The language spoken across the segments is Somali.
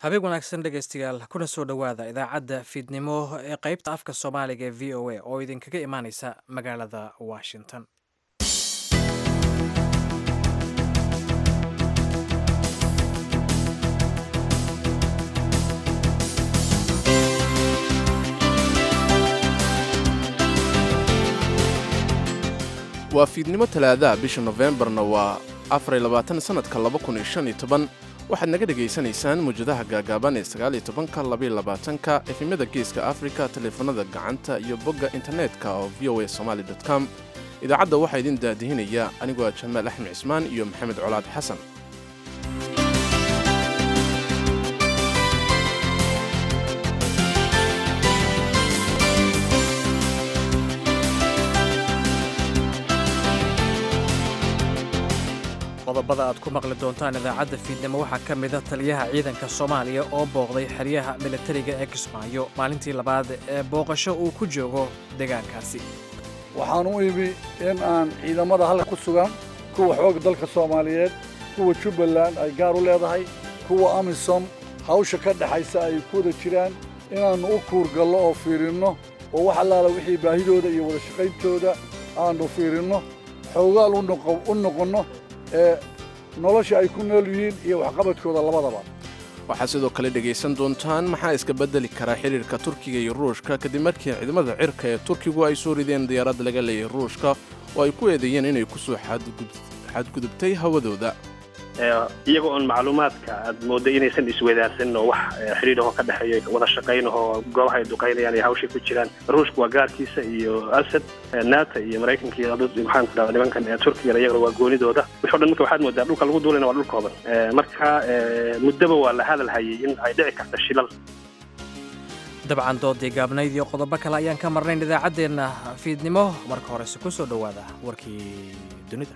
habeen wanaagsan dhegaystayaal kuna soo dhowaada idaacadda fiidnimo ee qaybta afka soomaaliga ee v o a oo idinkaga imaaneysa magaalada washington waa fiidnimo talaadaha bisha nofembarna waa afariy labaatan sannadka laba kun iyo shan iyo toban waxaad naga dhegaysanaysaan muwjadaha gaagaaban ee sagaaliyo tobanka labaiyo labaatanka efimyada geeska afrika taleefanada gacanta iyo bogga internetka oo v o a somaali com idaacadda waxaa idin daadihinaya anigoo ah jamaal axmed cismaan iyo maxamed colaad xasan qodobada aad ku maqli doontaan idaacadda fiidnimo waxaa ka mida taliyaha ciidanka soomaaliya oo booqday xeryaha militariga ee kismaayo maalintii labaad ee booqasho uu ku joogo deegaankaasi waxaan u imi in aan ciidamada halka ku sugan kuwa xoogga dalka soomaaliyeed kuwa jubbaland ay gaar u leedahay kuwa amisom hawsha ka dhexaysa ay ku wada jiraan inaannu u kuurgallo oo fiirinno oo wax allaala wixii baahidooda iyo wada shaqayntooda aannu fiirinno xoogaal u noqonno ee nolosha ay ku nool yihiin iyo waxqabadkooda labadaba waxaad sidoo kale dhegaysan doontaan maxaa iska beddeli karaa xidhiirka turkiga iyo ruushka kadib markii ciidamada cirka ee turkigu ay soo rideen diyaarad laga leeyahay ruushka oo ay ku eedeeyeen inay ku soo xadgudubtay hawadooda iyaga oon macluumaadka aad moodday inaysan iswadaarsanin oo wax xidhiidhahoo ka dhexeeyo wada shaqaynahoo goobaha ay duqaynayaan iyo hawshay ku jiraan ruushka waa gaarkiisa iyo asad naata iyo maraykanka iyo maxaan ku dhaha nimankan turkigana iyagana waa goonidooda wix o dhan marka waxaad moodaa dhulka lagu duulayna waa dhulkoodan marka muddaba waa la hadal hayay in ay dhici karta shilal dabcan doodii gaabnayd iyo qodobo kale ayaan ka marnayn idaacaddeenna fiidnimo marka horese ku soo dhowaada warkii dunida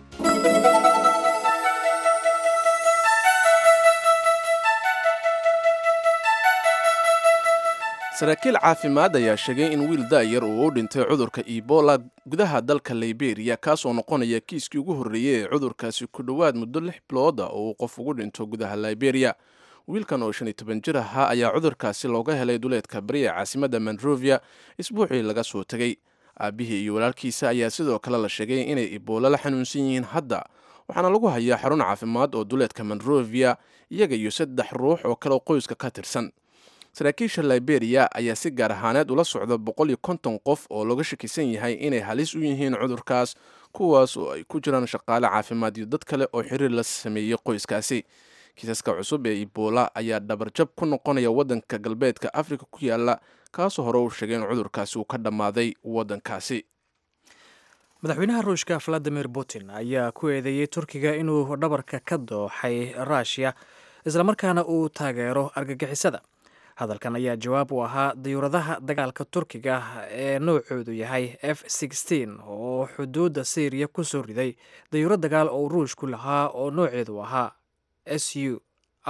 saraakiil caafimaad ayaa sheegay in wiil da'yar uu u dhintay cudurka ebola gudaha dalka liberiya kaasoo noqonaya kiiskii ugu horreeyey ee cudurkaasi ku dhowaad muddo lix bilooda oo uu qof ugu dhinto gudaha liberiya wiilkan oo shan iyo toban jir ahaa ayaa cudurkaasi looga helay duleedka bari ee caasimadda monrovia isbuucii laga soo tegey aabbihii iyo walaalkiisa ayaa sidoo kale la sheegay inay ebola la xanuunsan yihiin hadda waxaana lagu hayaa xarun caafimaad oo duleedka monrovia iyaga iyo saddex ruux oo kale qoyska ka tirsan saraakiisha liberiya ayaa si gaar ahaaneed ula socda boqol iyo konton qof oo looga shakisan yahay inay halis u yihiin cudurkaas kuwaas oo ay ku jiraan shaqaale caafimaad iyo dad kale oo xiriir la sameeyey qoyskaasi kiisaska cusub ee ebola ayaa dhabarjab ku noqonaya waddanka galbeedka afrika ku yaala kaasoo hore uu sheegay in cudurkaasi uu ka dhammaaday waddankaasi madaxweynaha ruushka valadimir putin ayaa ku eedeeyey turkiga inuu dhabarka ka dooxay ruushiya islamarkaana uu taageero argagixisada hadalkan ayaa jawaab u ahaa diyuuradaha dagaalka turkiga ee noocoodu yahay f oo xuduudda syriya ku soo riday dayuuro dagaal oo ruushku lahaa oo nooceedu ahaa s u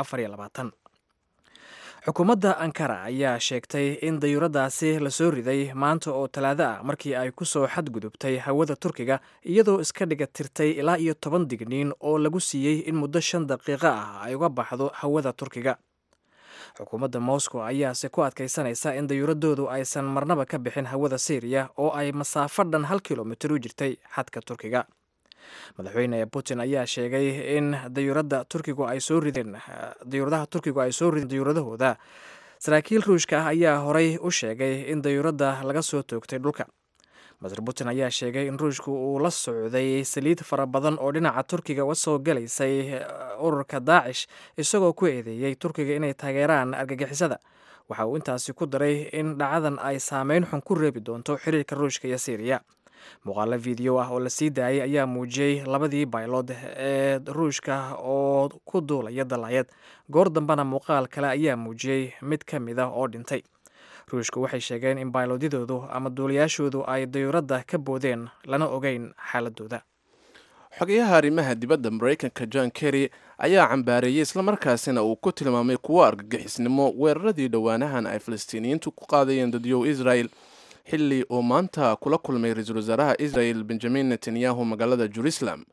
xukuumadda ankara ayaa sheegtay in dayuuradaasi la soo riday maanta oo talaado ah markii ay ku soo xadgudubtay hawada turkiga iyadoo iska dhiga tirtay ilaa iyo toban digniin oo lagu siiyey in muddo shan daqiiqo ah ay uga baxdo hawada turkiga xukuumadda moscow ayaase ku adkaysanaysa in dayuuradoodu aysan marnaba ka bixin hawada syriya oo ay masaafo dhan hal kilomitir u jirtay xadka turkiga madaxweyne putin ayaa sheegay in dayuurada turkigu ay soo rideen dayuuradaha turkigu ay soo rideen dayuuradahooda saraakiil ruushka ah ayaa horey u sheegay in dayuuradda laga soo toogtay dhulka master putin ayaa sheegay in ruushku uu la socday saliid fara badan oo dhinaca turkiga uga soo galaysay ururka daacish isagoo ku eedeeyey turkiga inay taageeraan argagixisada waxa uu intaasi ku daray in dhacadan ay saameyn xun ku reebi doonto xiriirka ruushka iyo syriya muuqaalo video ah oo la sii daayay ayaa muujiyey labadii baylood ee ruushka oo ku duulaya dalaayad goor dambena muuqaal kale ayaa muujiyey mid ka mid ah oo dhintay ruushku waxay sheegeen in baylodyadoodu ama duulayaashoodu ay dayuuradda ka boodeen lana ogeyn xaaladooda xogayaha arrimaha dibadda maraykanka john kerry ayaa cambaareeyey islamarkaasina uu ku tilmaamay kuwo argagixisnimo weeraradii dhowaanahan ay falastiiniyiintu ku qaadayeen dadyow israel xilli uu maanta kula kulmay ra-iisul wasaaraha israel benjamin netanyahu magaalada jerusalem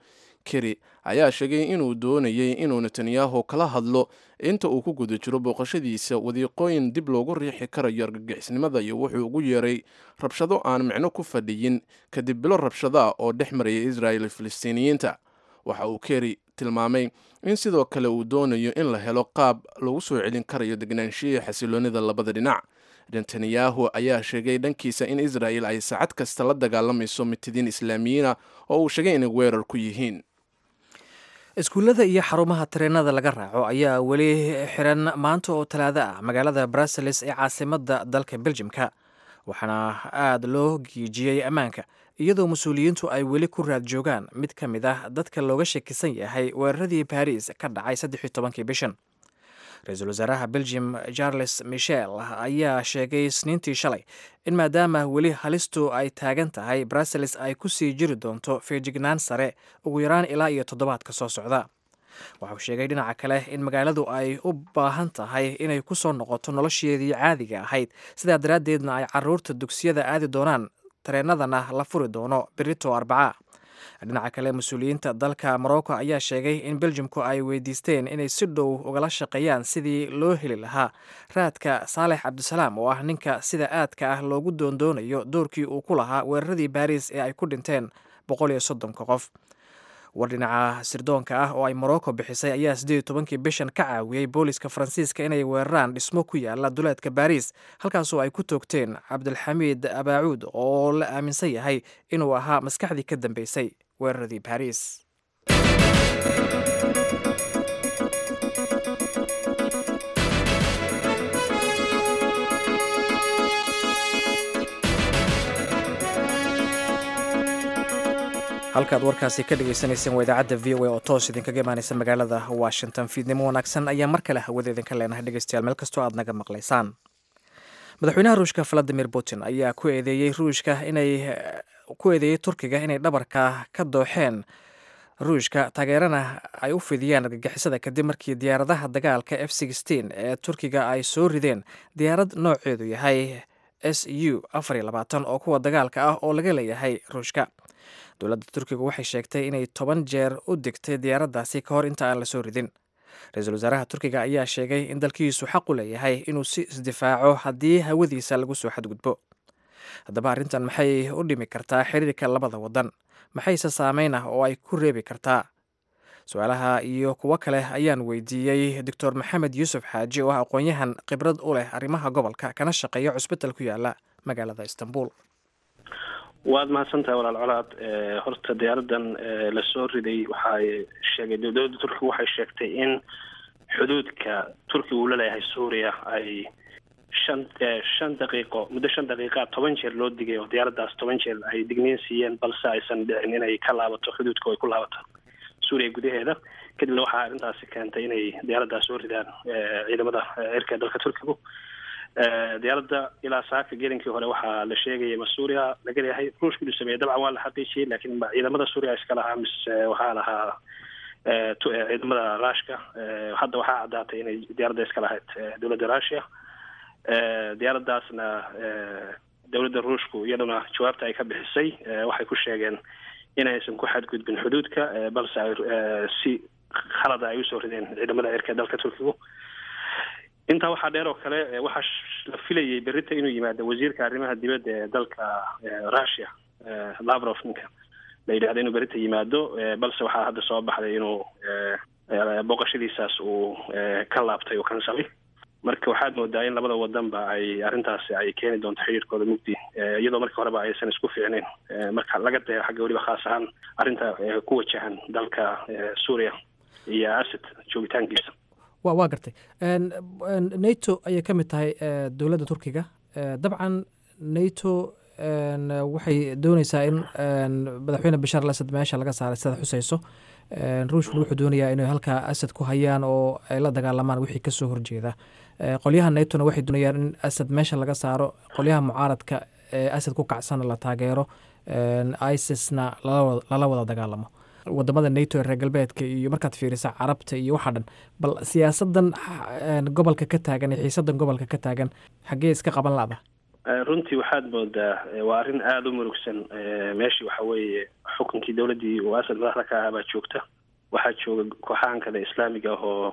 keri ayaa sheegay inuu doonayay inuu netanyahu kala hadlo inta uu ku guda jiro booqashadiisa wadiiqooyin dib loogu riixi karayo argagixisnimada iyo wuxuu ugu yeeray rabshado aan micno ku fadhiyin kadib bilo rabshado ah oo dhex maraya israel iyo filistiiniyiinta waxa uu keri tilmaamay in sidoo kale uu doonayo in la helo qaab lagu soo celin karayo degnaanshiya xasiloonida labada dhinac netanyahu ayaa sheegay dhankiisa in israel ay saacad kasta la dagaalamayso mitidiin islaamiyiina oo uu sheegay inay weerar ku yihiin iskuullada iyo xarumaha tareenada laga raaco ayaa weli xiran maanta oo talaado ah magaalada brussels ee caasimadda dalka beljimka waxaana aada loo giijiyey ammaanka iyadoo mas-uuliyiintu ay weli ku raad joogaan mid ka mid ah dadka looga shakisan yahay weeraradii baris ka dhacay saddexi tobankii bishan ra-iisul wasaaraha belgium charles michel ayaa sheegay isniintii shalay in maadaama weli halistu ay taagan tahay brussels ay ku sii jiri doonto feejignaan sare ugu yaraan ilaa iyo toddobaadka soo socda waxauu sheegay dhinaca kale in magaaladu ay u baahan tahay inay ku soo noqoto nolosheedii caadiga ahayd sidaa daraaddeedna ay caruurta dugsiyada aadi doonaan tareenadana la furi doono berito arbaca dhinaca kale mas-uuliyiinta dalka morocco ayaa sheegay in beljimku ay weydiisteen inay si dhow ugala shaqeeyaan sidii loo heli lahaa raadka saalex cabdisalaam oo ah ninka sida aadka ah loogu doondoonayo doorkii uu ku lahaa weeraradii baris ee ay ku dhinteen boqol iyo soddonka qof war dhinaca sirdoonka ah oo ay morocco bixisay ayaa siddeed iyo tobankii bishan ka caawiyey booliska faransiiska inay weeraraan dhismo ku yaala duleedka baris halkaasoo ay ku toogteen cabdilxamiid abaacuud oo la aaminsan yahay inuu ahaa maskaxdii ka dambeysay weeraradii baris halkaad warkaasi ka dhagaysanayseen waa idaacadda v o a oo toos idinkaga imaanaysa magaalada washington fiidnimo wanaagsan ayaa mar kale hawada idinka leenahay dhegeystayaal meel kastoo aad naga maqlaysaan madaxweynaha ruushka valadimir putin ayaa ku eedeeyey ruushka inay ku eedeeyey turkiga inay dhabarka ka dooxeen ruushka taageerana ay u fidiyaan argagixisada kadib markii diyaaradaha dagaalka f sixteen ee turkiga ay soo rideen diyaarad nooceedu yahay s u afar iyo labaatan oo kuwa dagaalka ah oo laga leeyahay ruushka dowladda turkiga waxay sheegtay inay toban jeer u digtay diyaaraddaasi ka hor inta aan la soo ridin ra-iisul wasaaraha turkiga ayaa sheegay in dalkiisu xaq u leeyahay inuu si isdifaaco haddii hawadiisa lagu soo xadgudbo haddaba arrintan maxay u dhimi kartaa xiriirka labada waddan maxayse saameyn ah oo ay ku reebi kartaa su-aalaha iyo kuwo kale ayaan weydiiyey doctor maxamed yuusuf xaaji oo ah aqoon-yahan khibrad u leh arrimaha gobolka kana shaqeeya cusbital ku yaala magaalada istanbul waad mahadsantahay walaal colaad horta diyaaradan lasoo riday waxay sheegay dowladda turkiga waxay sheegtay in xuduudka turkiga uu laleeyahay suuriya ay shan shan daqiiqo muddo shan daqiiqa toban jeer loo digay oo diyaaraddaas toban jeer ay digniin siiyeen balse aysan dhicin inay ka laabato xuduudka ay ku laabato suuriya gudaheeda kadibna waxaa arrintaasi keentay inay diyaaraddaas soo ridaan ciidamada cirka dalka turkigu diyaaradda ilaa saaka gelinkii hore waxaa la sheegaya ma suuriya laga leeyahay ruushka inuu sameeyey dabcan waa la xaqiijiyey laakiin ciidamada suuriya iska lahaa mise waxaa lahaa ciidamada rushka hadda waxaa caddaatay inay diyaaradda iska lahayd dowladda russia diyaaraddaasna dowladda ruushku iyaduna jawaabta ay ka bixisay waxay ku sheegeen inaysan ku xadgudbin xuduudka balse ay si khalada ay usoo rideen ciidamada cirka dalka turkigu intaa waxaa dheer oo kale waxaa la filayay berita inuu yimaado wasiirka arrimaha dibadda ee dalka russia lavrov ninka la yidhahda inuu berita yimaado balse waxaa hadda soo baxday inuu booqashadiisaas uu ka laabtay oo kansalay marka waxaad moodaa in labada wadanba ay arrintaasi ay keeni doonto xiriirkooda mugdi iyadoo markii horeba aysan isku fiicnayn marka laga dayo xagga weliba khaas ahaan arrinta ku wajahan dalka suuriya iyo asad joogitaankiisa wa waa gartay nato ayay ka mid tahay dowladda turkiga dabcan nato waxay dooneysaa in madaxweyne bashar al asad meesha laga saaray sidaad xuseyso ruushkuna wuxuu doonayaa inay halkaa asad ku hayaan oo ay la dagaalamaan wixii kasoo horjeeda qolyaha natona waxay doonayaan in asad meesha laga saaro qolyaha mucaaradka ee asad ku kacsana la taageero isisna lala wada dagaalamo wadamada nato ee reer galbeedka iyo markaad fiirisa carabta iyo waxaa dhan bal siyaasadan gobolka ka taagan iyo xiisadan gobolka ka taagan xaggee iska qaban lada runtii waxaad moodaa waa arrin aada u murugsan meeshii waxa weeye xukunkii dowladdii uu asad madaxda ka ahaa baa joogta waxaa jooga kooxahan kale islaamiga ah oo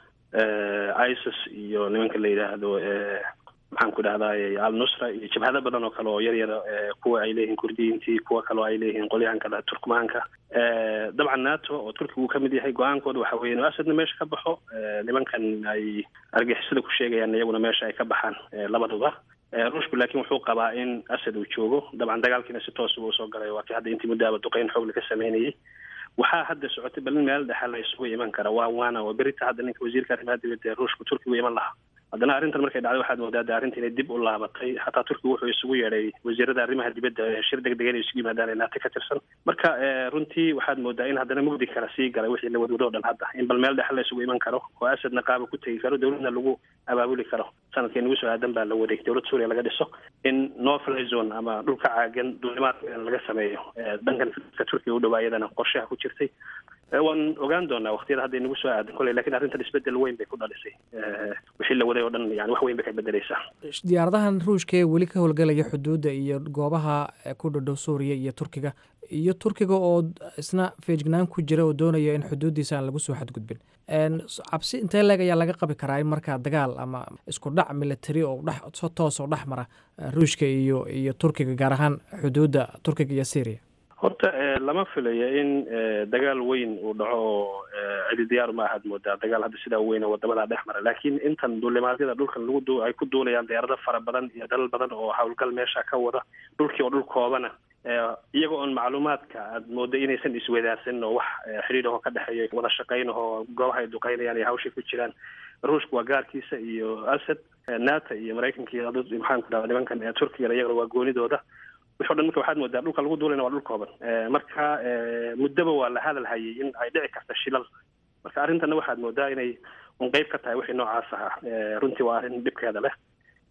isis iyo nimanka la yidhaahdo maxaan ku dhahdaay al nusra iyo jabhado badan oo kale oo yar yar kuwa ay leeyihiin kurdiyiintii kuwa kale oo ay leeyihiin qolyahan kale turkmaanka dabcan nato oo turkiga uu ka mid yahay go-aankooda waxa weye inuu asadna meesha ka baxo nimankan ay argixisada ku sheegayaan iyaguna meesha ay ka baxaan labaduba ruushku laakiin wuxuu qabaa in asad uu joogo dabcan dagaalkiina si toosuba usoo galay waa kii hadda intii muddaaba duqeyn xoogle ka sameynayay waxaa hadda socotay bal in meel dhexe la isugu iman kara waa waana oo berita hadda ninka wasiirka arrimaha dibadda ee ruushku turkigu iman lahaa haddana arrintan markay dhacday waxaad moodaa de arrinta inay dib u laabatay xataa turkiga wuxuu isugu yeedhay wasiirada arrimaha dibadda shir deg deg inay isugu yimaadaan ee naati ka tirsan marka runtii waxaad moodaa in haddana mugdi kala sii galay wixii la wadwado o dhan hadda in bal meel dhexe la isugu iman karo oo asadna qaaba ku tegi karo dowladna lagu abaabuli karo sanadkii nagu soo aadan baa la waday dowladda suuriya laga dhiso in no fly zone ama dhulka caagan duulimaadka laga sameeyo dhankan ka turkiga u dhawaa iyadana qorshaha ku jirtay waan ogaan doonaa waktiyada hadda inagu soo aadan koley lakin arrintan isbedel weyn bay ku dhalisay wixii la waday oo dhan yani wax weyn bay ka bedeleysaa diyaaradahan ruushka ee weli ka howlgelaya xuduudda iyo goobaha ku dhodhow suuriya iyo turkiga iyo turkiga oo isna feejignaan ku jira oo doonaya in xuduuddiisa aan lagu soo xadgudbin cabsi intee leeg ayaa laga qabi karaa in markaa dagaal ama isku dhac military oo dhex so toos oo dhex mara ruushka iyo iyo turkiga gaar ahaan xuduudda turkiga iyo syria horta lama filayo in dagaal weyn uu dhaco oo cidi diyaar ma ahaad moodaa dagaal hadda sidaa weyn oo wadamadaa dhex mara laakiin intan duulimaadyada dhulkan lagu du ay ku duulayaan diyaarado fara badan iyo dalal badan oo howlgal meesha ka wada dhulkii oo dhul koobana iyaga oon macluumaadka aad mooda inaysan iswadaarsanin oo wax xidhiidhahoo ka dhexeeya wada shaqaynahoo goobaha ay duqeynayaan iyo hawshay ku jiraan ruushka waa gaarkiisa iyo asad nato iyo maraykanka iyo maxaan ku dhahda nimankan turkiga iyagana waa goonidooda wixi o dhan marka waxaad moodaa dhulka lagu duulayna waa dhul kooban marka muddaba waa la hadal hayay in ay dhici karta shilal marka arrintana waxaad moodaa inay un qeyb ka tahay wixii noocaas ahaa runtii waa arrin dhibkeeda leh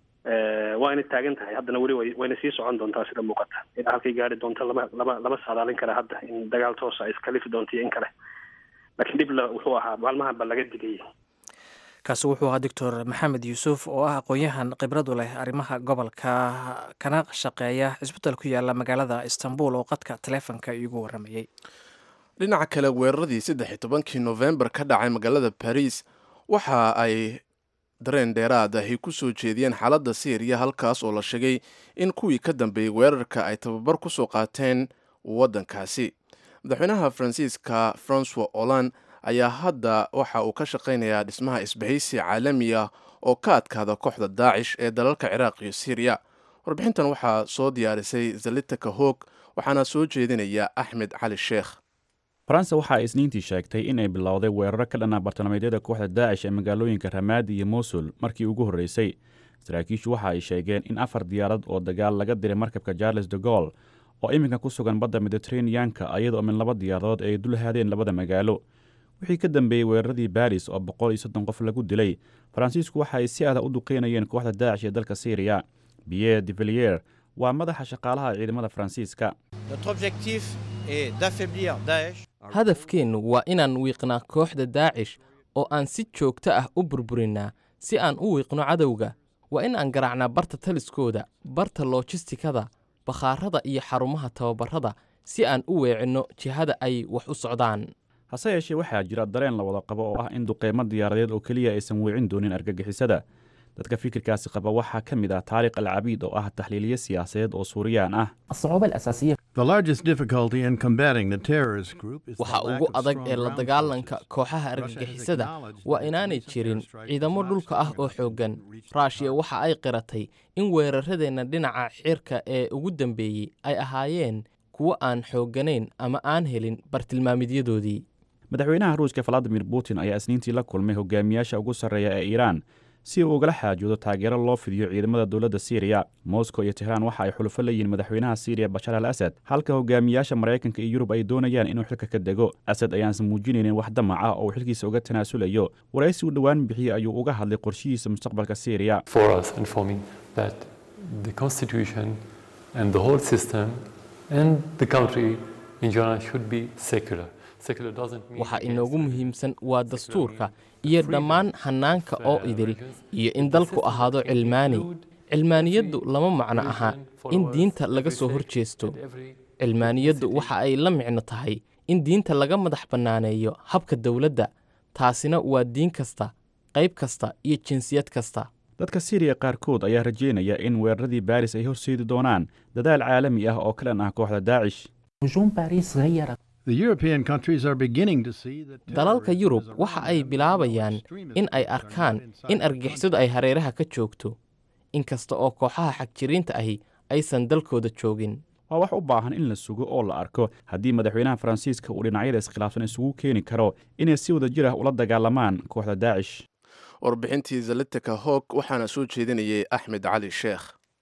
waa inay taagan tahay haddana weli way wayna sii socon doontaa sida muuqata ilaa halkay gaari doonto lama lama lama saadaalin kara hadda in dagaal toosa ay iskalifi doonto iyo in kale laakiin dhib la wuxuu ahaa maalmahan ba laga digayay kaasi wuxuu ahaa doctor maxamed yuusuf oo ah aqoon-yahan khibradu leh arrimaha gobolka kana shaqeeya cisbital ku yaala magaalada istanbul oo qadka taleefonka iigu waramayey dhinaca kale weeraradii saddex iyo tobankii nofembar ka dhacay magaalada baris waxa ay dareen dheeraad ahi ku soo jeediyeen xaaladda syriya halkaas oo la sheegay in kuwii ka dambeeyey weerarka ay tababar ku soo qaateen waddankaasi madaxweynaha faransiiska francois holland ayaa hadda waxa uu ka shaqaynayaa dhismaha isbahaysi caalami ah oo ka adkaada kooxda daacish ee dalalka ciraaq iyo syriya warbixintan waxaa soo diyaarisay zalitaka hoog waxaana soo jeedinaya axmed cali sheekh faransa waxa ay isniintii sheegtay inay bilowday weeraro ka dhanaa bartilmaameedyada kooxda daacish ee magaalooyinka ramaadi iyo mosul markii ugu horreysay saraakiishu waxa ay sheegeen in afar diyaarad oo dagaal laga diray markabka charles de gol oo iminka ku sugan badda mediteraneanka ayadoo min laba diyaaradood ay dul haadeen labada magaalo wixii ka dambeeyey weeraradii baris oo boqol iyo soddon qof lagu dilay faransiisku waxa ay si adag u duqeynayeen kooxda daacish ee dalka syriya pierre de villiers waa madaxa shaqaalaha ciidamada faransiiska hadafkeennu waa inaan wiiqnaa kooxda daacish oo aan si joogto ah u burburinnaa si aan u wiiqno cadowga waa in aan garaacnaa barta taliskooda barta loojistikada bakhaarada iyo xarumaha tababarada si aan u weecinno jihada ay wax u socdaan hase yeeshee waxaa jira dareen la wada qabo oo ah in duqeymo diyaaradeed oo keliya aysan weecin doonin argagixisada dadka fikirkaasi qaba waxaa ka mid ah taariikh alcabiid oo ah taxliiliye siyaasadeed oo suuriyaan ah waxa ugu adag ee la dagaalanka kooxaha argagixisada waa inaanay jirin ciidamo dhulka ah oo xooggan ruushiya waxa ay qiratay in weeraradeenna dhinaca cirka ee ugu dambeeyey ay ahaayeen kuwo aan xoogganayn ama aan helin bartilmaamidyadoodii madaxweynaha ruushka valadimir putin ayaa isniintii la kulmay hogaamiyaasha ugu sarreeya ee iiraan si uu ugala xaajoodo taageero loo fidiyo ciidamada dowladda syriya moscow iyo tehraan waxa ay xulufo leeyihiin madaxweynaha syriya bashar al asad halka hogaamiyaasha maraykanka iyo yurub ay doonayaan inuu xilka ka dego asad ayaansan muujinaynin wax damac ah oo uu xilkiisa uga tanaasulayo waraysi uu dhowaan bixiyey ayuu uga hadlay qorshihiisa mustaqbalka syriya waxa inoogu muhiimsan waa dastuurka iyo dhammaan hannaanka oo idil iyo in dalku ahaado cilmaani cilmaaniyaddu lama macno aha in diinta laga soo hor jeesto cilmaaniyaddu waxa ay la micno tahay in diinta laga madax bannaaneeyo habka dowladda taasina waa diin kasta qayb kasta iyo jinsiyad kasta dadka siiriya qaarkood ayaa rajeynaya in weeraradii baaris ay horseedi doonaan dadaal caalami ah oo ka dhan ah kooxda daacish dalalka yurub waxa ay bilaabayaan in ay arkaan in argixisadu ay hareeraha ka joogto inkasta oo kooxaha xagjiriinta ahi aysan dalkooda joogin waa wax u baahan in la sugo oo la arko haddii madaxweynaha faransiiska uu dhinacyada iskhilaafsan isugu keeni karo inay si wada jir ah ula dagaalamaan kooxda daacish warbixintii zalitika hoog waxaana soo jeedinayay axmed cali sheekh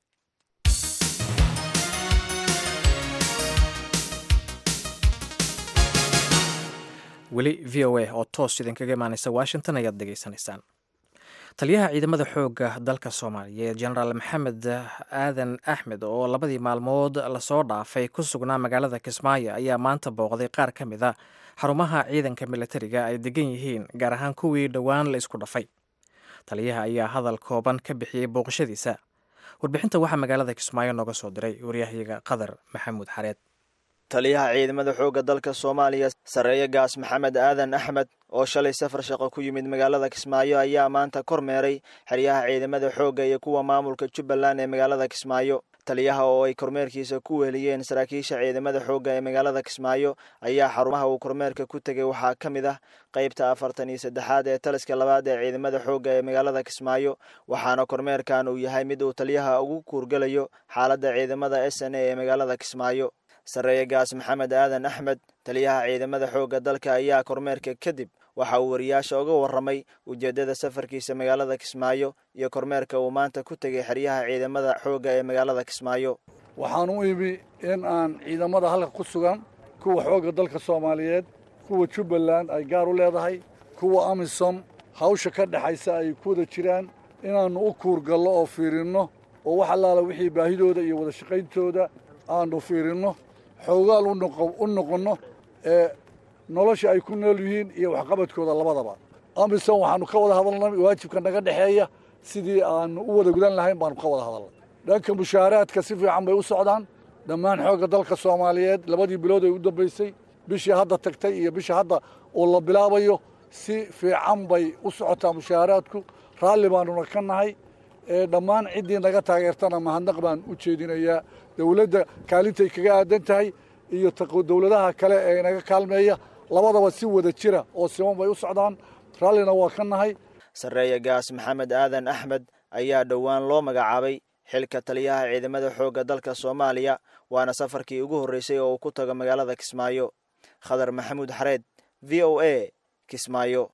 weli v o a oo toos idinkaga imaanaysa washington ayaad dhegaysanaysaan taliyaha ciidamada xoogga dalka soomaaliyeed jenaraal maxamed aadan axmed oo labadii maalmood lasoo dhaafay ku sugnaa magaalada kismaayo ayaa maanta booqday qaar ka mid a xarumaha ciidanka militariga ay degan yihiin gaar ahaan kuwii dhowaan la isku dhafay taliyaha ayaa hadal kooban ka bixiyey booqashadiisa warbixinta waxaa magaalada kismaayo nooga soo diray waryahayaga qadar maxamuud xareed taliyaha ciidamada xoogga dalka soomaaliya sarreeye gaas maxamed aadan axmed oo shalay safar shaqo ku yimid magaalada kismaayo ayaa maanta kormeeray xeryaha ciidamada xoogga iyo kuwa maamulka jubbaland ee magaalada kismaayo taliyaha oo ay kormeerkiisa ku weheliyeen saraakiisha ciidamada xoogga ee magaalada kismaayo ayaa xarumaha uu kormeerka ku tegay waxaa ka mid ah qaybta afartan iyo saddexaad ee taliska labaad ee ciidamada xoogga ee magaalada kismaayo waxaana kormeerkan uu yahay mid uu taliyaha ugu kuurgelayo xaaladda ciidamada s n a ee magaalada kismaayo sarreeye gaas maxamed aadan axmed taliyaha ciidamada xoogga dalka ayaa kormeerka kadib waxa uu wariyaasha uga warramay ujeeddada safarkiisa magaalada kismaayo iyo kormeerka uu maanta ku tegay xeryaha ciidamada xoogga ee magaalada kismaayo waxaan u imi in aan ciidamada halka ku sugan kuwa xoogga dalka soomaaliyeed kuwa jubbaland ay gaar u leedahay kuwa amisom hawsha ka dhexaysa ay ku wada jiraan inaannu u kuurgallo oo fiirinno oo wax allaala wixii baahidooda iyo wada shaqayntooda aanu fiirinno xoogaal u noqonno ee nolosha ay ku nool yihiin iyo waxqabadkooda labadaba amisom waxaannu ka wada hadalnay waajibka naga dhexeeya sidii aanu u wada gudan lahayn baanu ka wada hadalnay dhanka mushaaraadka si fiican bay u socdaan dhammaan xoogga dalka soomaaliyeed labadii bilood ay u dambaysay bishii hadda tagtay iyo bisha hadda oo la bilaabayo si fiican bay u socotaa mushaaraadku raalli baanuna ka nahay dhammaan ciddii naga taageertana mahadnaq baan u jeedinayaa dowladda kaalintay kaga aadan tahay iyo dowladaha kale ee naga kaalmeeya labadaba si wada jira oo siman bay u socdaan raallina waa ka nahay sarreeye gaas maxamed aadan axmed ayaa dhowaan loo magacaabay xilka taliyaha ciidamada xoogga dalka soomaaliya waana safarkii ugu horreysay oo uu ku tago magaalada kismaayo khadar maxamuud xareed v o a kismaayo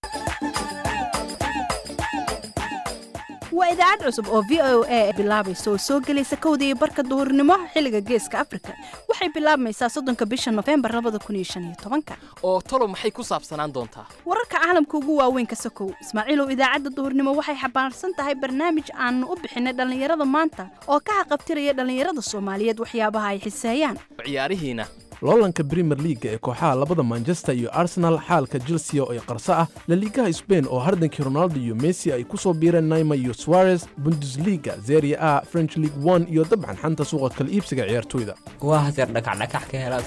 waa idaacad cusub oo v o a bilaabaysa oo soo gelaysa kowda iyo barka duhurnimo xilliga geeska afrika waxay bilaabmaysaa soddonka bisha nofembar labada kun iyo shan iyo tobanka oo talo maxay ku saabsanaan doontaa wararka caalamka ugu waaweyn ka sokow ismaaciilow idaacadda duhurnimo waxay xambaarsan tahay barnaamij aanu u bixinay dhallinyarada maanta oo ka haqabtiraya dhallinyarada soomaaliyeed waxyaabaha ay xiseeyaan ciyaarihiina loolanka brimer liaga ee kooxaha labada manchester iyo arsenal xaalka chelsea oo ay qarso ah laliigaha sbain oo hardankii ronaldo iyo messi ay ku soo biireen naima iyo suarez bundesliga zeria a french league one iyo dabcan xanta suuqa kala iibsiga ciyaartoyda waa haseer dhakacdhakax ka helaad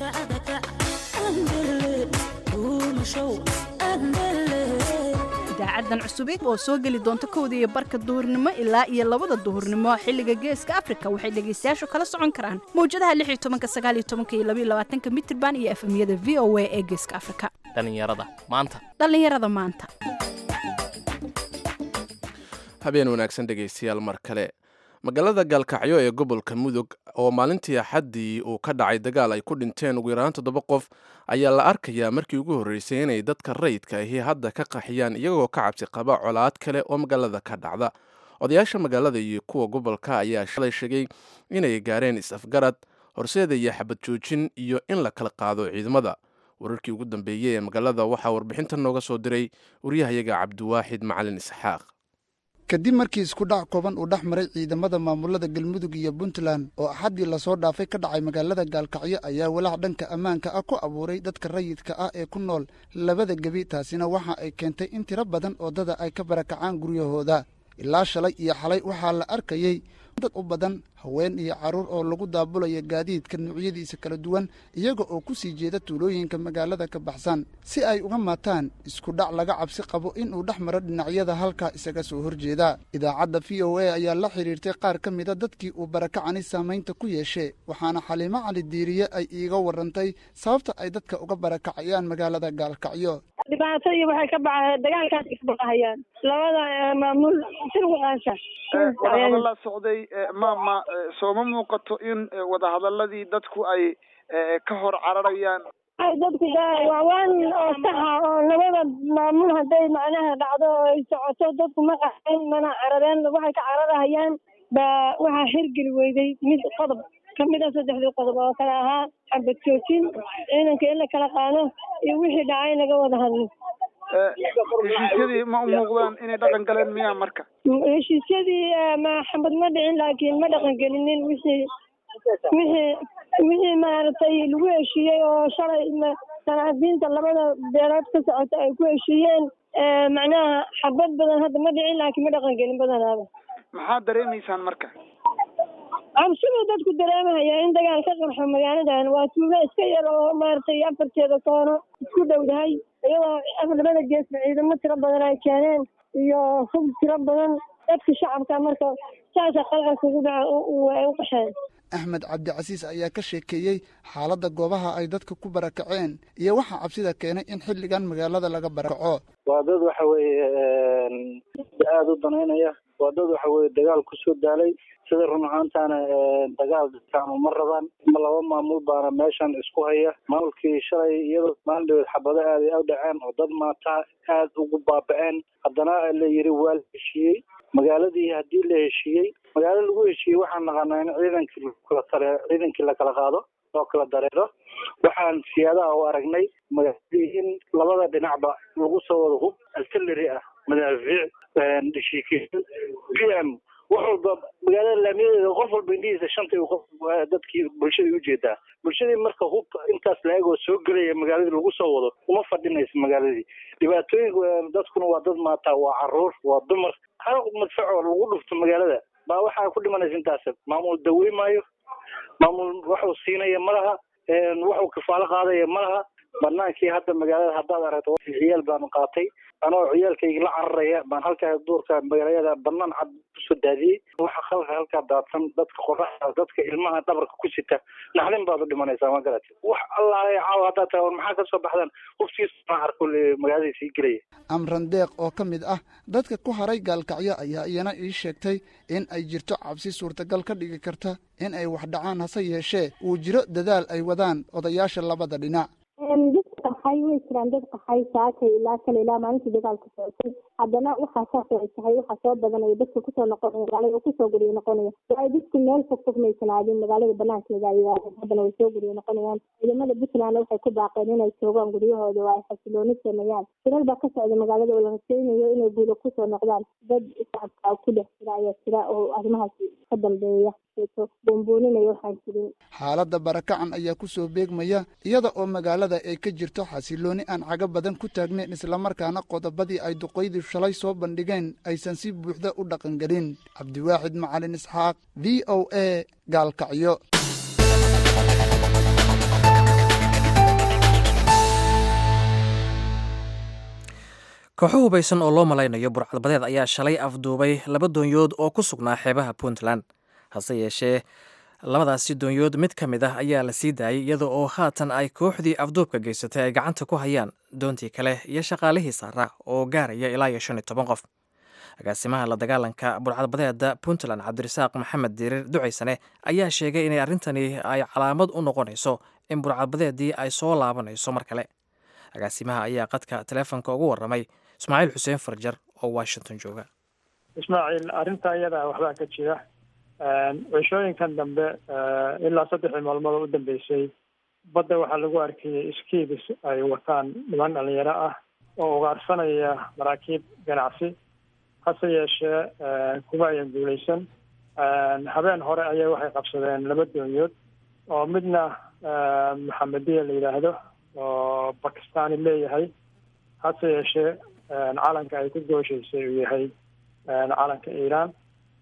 idaacadan cusubeed oo soo geli doonta kowda iyo barka duhurnimo ilaa iyo labada duhurnimo xilliga geeska afrika waxay dhegaystayaashu kala socon karaan mawjadaha lix iyo tobanka sagaal iyo tobanka iyo labaiyo labaatanka mitirban iyo efemyada v o a ee geeska afrika dhallinyarada maanta dhallinyarada maanta habeen wanaagsan dhegaystayaal mar kale magaalada gaalkacyo ee gobolka mudug oo maalintii axaddii uu ka dhacay dagaal ay ku dhinteen ugu yaraan toddoba qof ayaa la arkayaa markii ugu horreysay inay dadka rayidka ahi hadda ka qaxiyaan iyagoo ka cabsi qaba colaad kale oo magaalada ka dhacda odayaasha magaalada iyo kuwa gobolka ayaa shalay sheegay inay gaareen is-afgarad horseedaya xabad joojin iyo in la kala qaado ciidamada wararkii ugu dambeeyey ee magaalada waxaa warbixinta nooga soo diray waryahayaga cabdiwaaxid macalin isxaaq kadib markii iskudhac kooban uu dhex maray ciidamada maamulada galmudug iyo puntland oo axaddii lasoo dhaafay ka dhacay magaalada gaalkacyo ayaa walaac dhanka ammaanka ah ku abuuray dadka rayidka ah ee ku nool labada gebi taasina waxa ay keentay in tiro badan oo dada ay ka barakacaan guryahooda ilaa shalay iyo xalay waxaa la arkayey dad u badan haween iyo carruur oo lagu daabulaya gaadiidka noocyadiisa kala duwan iyaga oo ku sii jeeda tuulooyinka magaalada ka baxsan si ay uga maataan isku dhac laga cabsi qabo inuu dhex maro dhinacyada halkaa isaga soo horjeeda idaacadda v o a ayaa la xidhiirtay qaar ka mida dadkii uu barakacani saamaynta ku yeeshe waxaana xaliimo cali diiriye ay iiga warantay sababta ay dadka uga barakacayaan magaalada gaalkacyo dhibaatadii waxay ka baxeen dagaalkaas isbaqahayaan labada maamul sirwaqaasha wadahadalla socday maama sooma muuqato in wadahadaladii dadku ay ka hor cararayaan dadku waa waan oo saxa oo labada maamul hadday macnaha dhacdo oo ay socoto dadku ma qaxeen mana carareen waxay ka cararahayaan baa waxaa hirgeli weyday mid qodob kamid a saddexdii qodob oo kale ahaa xabad joojin ciidanka in la kala qaado iyo wixii dhacay laga wada hadlo heshiisyadii ma u muuqdaan inay dhaqan galeen miyaa marka heshiisyadii ma xabad ma dhicin laakiin ma dhaqan gelinin wixii wixii wixii maaragtay lagu heshiiyey oo shalay sanaadiinta labada beelood ka socota ay ku heshiiyeen macnaha xabad badan hadda ma dhicin laakiin ma dhaqan gelin badanaaba maxaad dareemaysaan marka cabsiduu dadku dareemahaya in dagaal ka qarxo magaaladan waa tuugo iska yar oo maaragtay afarteeda koono isku dhowdahay iyadoo labada geesba ciidamo tiro badan ay keeneen iyo hub tiro badan dadka shacabka marka saasa qalqalka ugu dhaca ay u qaxeen axmed cabdicasiis ayaa ka sheekeeyey xaaladda goobaha ay dadka ku barakaceen iyo waxaa cabsida keenay in xilligan magaalada laga barakaco waa dad waxa weeye aada u danaynaya waa dad waxa weye dagaal kusoo daalay sida run ahaantaana dagaal dadkaanu ma rabaan laba maamul baana meeshan isku haya maamulkii shalay iyadoo maalin dhaweed xabado aaday u dhaceen oo dad maataa aada ugu baaba-een haddana la yiri waa la heshiiyey magaaladii haddii la heshiiyey magaalo lagu heshiiyey waxaan naqanaa in ciidankii lakala tare ciidankii lakala qaado oo kala dareero waxaan siyaadaha u aragnay magaaladii in labada dhinacba lagu soo wada hub artillery ah madaafiic dhashiikeeyo b m wax walba magaalada laamiyadeeda qof walba indhihiisa shanta qof dadkii bulshadii ujeedaa bulshadii marka hub intaas la-eg oo soo gelaya magaaladii lagu soo wado uma fadhinaysa magaaladii dhibaatooyinka dadkuna waa dad maataa waa caruur waa dumar hal madfacoo lagu dhufto magaalada baa waxaa ku dhimanaysa intaas maamul dawey maayo maamul waxuu siinaya ma laha waxuu kafaalo qaadaya ma laha banaankii hadda magaalada haddaad aragto ciyaal baanu qaatay anoo ciyaalkayga la cararaya baan halkaa duurka magaalada banaan cad kusoo daadiyey waxa halka halkaa daadsan dadka qoraxda dadka ilmaha dhabarka ku sita naxdin baad u dhimanaysaa ma garatid wax allaale caawa haddaa taa war maxaa kasoo baxdaan huftiisa arko magaalada sii gelaya amran deeq oo ka mid ah dadka ku haray gaalkacyo ayaa iyana ii sheegtay in ay jirto cabsi suurtagal ka dhigi karta in ay wax dhacaan hase yeeshee uu jiro dadaal ay wadaan odayaasha labada dhinac dadka qaxay way jiraan dad qaxay saakay ilaa kale ilaa maalintii dagaalka socotay haddana waxaa saas ay tahay waxaa soo badanaya dadka kusoo noqonaya magaalada oo kusoo guriya noqonaya waayo dadku meel fog fog maysan aadin magaalada banaankeeda ay yihaadeen haddana way soo guriya noqonayaan ciidamada puntland waxay ku baaqeen inay joogaan guryahooda oo ay xasilooni sameeyaan shilal baa ka socda magaalada oo la rajaynayo inay guulo kusoo noqdaan dad shacabka ku dhex jira ayaa jira oo arrimahaas ka dambeeya boonbooninaya waxaan jirin xaaladda barakacan ayaa kusoo beegmaya iyada oo magaalada ay ka jirto xasilooni aan caga badan ku taagnayn islamarkaana qodobadii ay duqaydii shalay soo bandhigeen aysan si buuxda u dhaqangelin cabdiwaaxid macalin isxaaq v o a gaalkacyo kooxo hubaysan oo loo malaynayo burcadbadeed ayaa shalay afduubay laba doonyood oo ku sugnaa xeebaha puntland hase yeeshee labadaasi doonyood mid ka mid ah ayaa la sii daayay iyada oo haatan ay kooxdii afduubka geysatay ay gacanta ku hayaan doontii kale iyo shaqaalihii saaraa oo gaaraya ilaa iyo shan iyo toban qof agaasimaha la dagaalanka burcadbadeeda puntland cabdirasaaq maxamed diirir ducaysane ayaa sheegay inay arrintani ay calaamad u noqonayso in burcadbadeedii ay soo laabanayso mar kale agaasimaha ayaa qadka taleefonka ugu waramay ismaaciil xuseen farjar oo washington jooga ismaaciil arrinta iyada waxbaa ka jira cishooyinkan dambe ilaa saddexdii maalmood u dambeysay badda waxaa lagu arkayay iskiibis ay wataan niman dhalinyaro ah oo ugaarsanaya maraakiib ganacsi hase yeeshee kuma ayan guuleysan habeen hore ayay waxay qabsadeen laba doonyood oo midna maxamediya la yidhaahdo oo bakistani leeyahay hase yeeshee calanka ay ku gooshaysay uu yahay calanka iiraan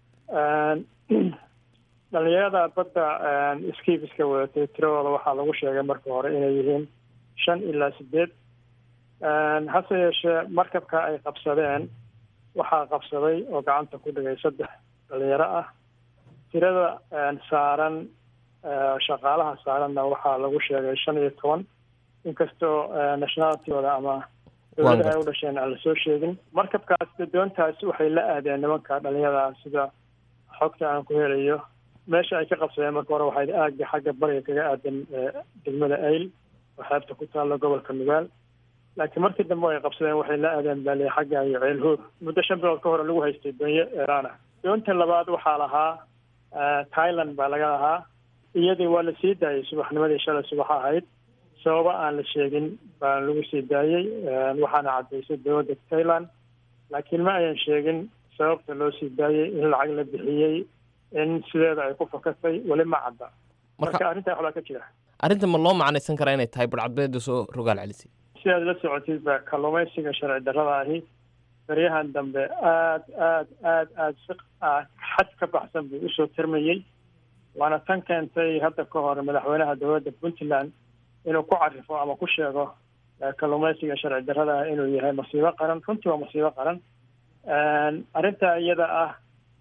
dhalinyarada badda skibiska wadatay tiradooda waxaa lagu sheegay marka hore inay yihiin shan ilaa sideed hase yeeshee markabka ay qabsadeen waxaa qabsaday oo gacanta ku dhigay saddex dhalinyaro ah tirada saaran shaqaalaha saaranna waxaa lagu sheegay shan iyo toban inkastoo nationalitygooda ama dowladaha ay u dhasheen aan lasoo sheegin markabkaas doontaas waxay la aadeen nimanka dhalinyarada sida xogta aan ku helayo meesha ay ka qabsadeen marka hore waxay aagga xagga bariga kaga aadan degmada ayl oo xeebta ku taalla gobolka nugaal laakiin markii dambe ay qabsadeen waxay la aadeen baaliya xagga iyo ceelhood muddo shan bilood ka hore lagu haystay doonyo eeraan ah doonta labaad waxaa lahaa thailand baa laga lahaa iyadii waa la sii daayay subaxnimadii shalay subax ahayd sababa aan la sheegin baa lagu sii daayey waxaana caddaysay dowladda thailand laakiin ma ayan sheegin sababta loo sii daayey in lacag la bixiyey in sideeda ay ku fakatay weli ma cadda marka arrintaa waxbaa ka jira arrinta ma loo macnaysan karaa inay tahay barcadbeeda soo rogaal celisay si aad la socotid ba kalluumaysiga sharci darrada ahi baryahan dambe aad aad aad aad si xad ka baxsan buu usoo tirmayey waana tan keentay hadda ka hor madaxweynaha dowladda puntland inuu ku carifo ama ku sheego kalluumaysiga sharci darrada ah inuu yahay masiibo qaran runtii waa masiibo qaran arrintaa iyada ah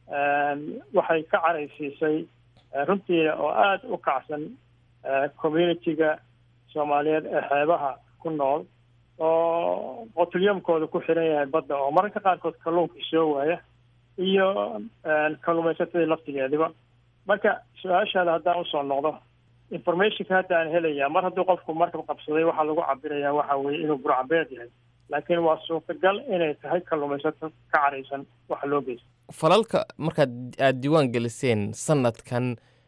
waxay ka caraysiisay runtii oo aada u kacsan communitiga soomaaliyeed ee xeebaha ku nool oo qotulyamkooda ku xiran yahay badda oo mararka qaarkood kalluunkii soo waaya iyo kalluumaysatadii laftigeediba marka su-aashaada haddaan usoo noqdo informationka hadda aan helaya mar haddii qofku markab qabsaday waxaa lagu cabirayaa waxa weeye inuu burcabeed yahay laakiin waa suurtagal inay tahay kalluumaysato ka caraysan waxa loo geysta falalka markaad aada diiwaan geliseen sanadkan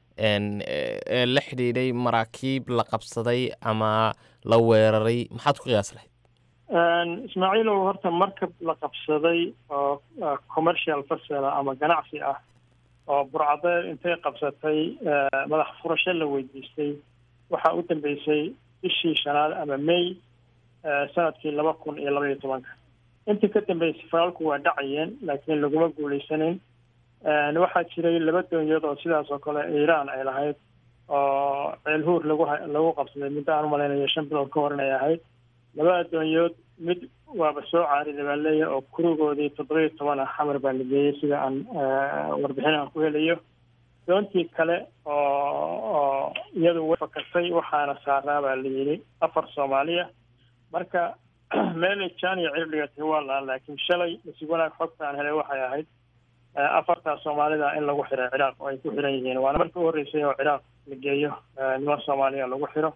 ee la xidhiidhay maraakiib la qabsaday ama la weeraray maxaad ku qiyaas lahayd ismaaciilow horta markab la qabsaday oo commercial fasela ama ganacsi ah oo burcadeed intay qabsatay madax furasho la weydiistay waxaa u dambeysay bishii shanaad ama may sanadkii laba kun iyo laba iyo tobanka intii ka dambeysay falalku waa dhacayeen laakiin laguma guulaysanin waxaa jiray laba doonyood oo sidaas oo kale iiraan ay lahayd oo ceelhuur lagu lagu qabsaday muddo aan umalaynayo shan bilood ka hor inay ahayd labada doonyood mid waaba soo caariday baa leeyahay oo kurigoodii toddoba iyo toban ah xamar baa la geeyey sida aan warbixin aan ku helayo doontii kale oo oo iyadu way fakatay waxaana saaraa baa la yidhi afar soomaaliya marka meelay jaaniya cir dhigatay waa laaan laakiin shalay masig wanaag xogta aan helay waxay ahayd afartaa soomaalida in lagu xiray ciraaq oo ay ku xiran yihiin waana markii u horreysay oo ciraaq la geeyo niman soomaaliya lagu xiro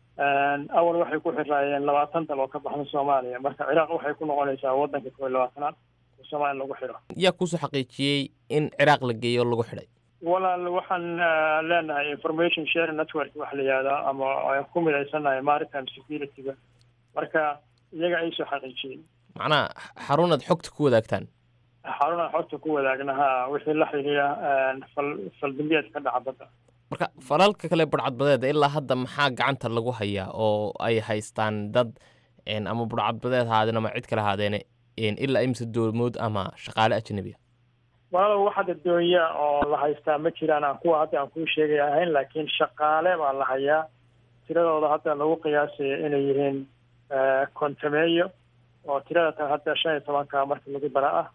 awal waxay ku xiraayeen labaatan dal oo ka baxda soomaaliya marka ciraaq waxay ku noqonaysaa waddanka kow iyo labaatanaad oo soomaaliya lagu xiro yaa kuusoo xaqiijiyey in ciraaq la geeyo lagu xidhay walaal waxaan leenahay information share network waxa la yihahdaa ama aan ku midaysannahay maritime security-ga marka iyaga ay soo xaqiijiyey macnaha xarunaad xogta ku wadaagtaan xarunaan xogta ku wadaagna ha wixii la xidhiira fal faldambiyeed ka dhaca badda marka falalka kale budhcadbadeeda ilaa hadda maxaa gacanta lagu hayaa oo ay haystaan dad ama budhcadbadeed haadeen ama cid kale haadeene ilaa imse doomood ama shaqaale ajnabi a walaalow wax hadda doonya oo la haystaa ma jiraan aan kuwa hadda aan kuu sheegay ahayn laakiin shaqaale baa la hayaa tiradooda hadda lagu qiyaasaya inay yihiin kontameeyo oo tirada tan hadda shan iyo tobanka marka lagu dara ah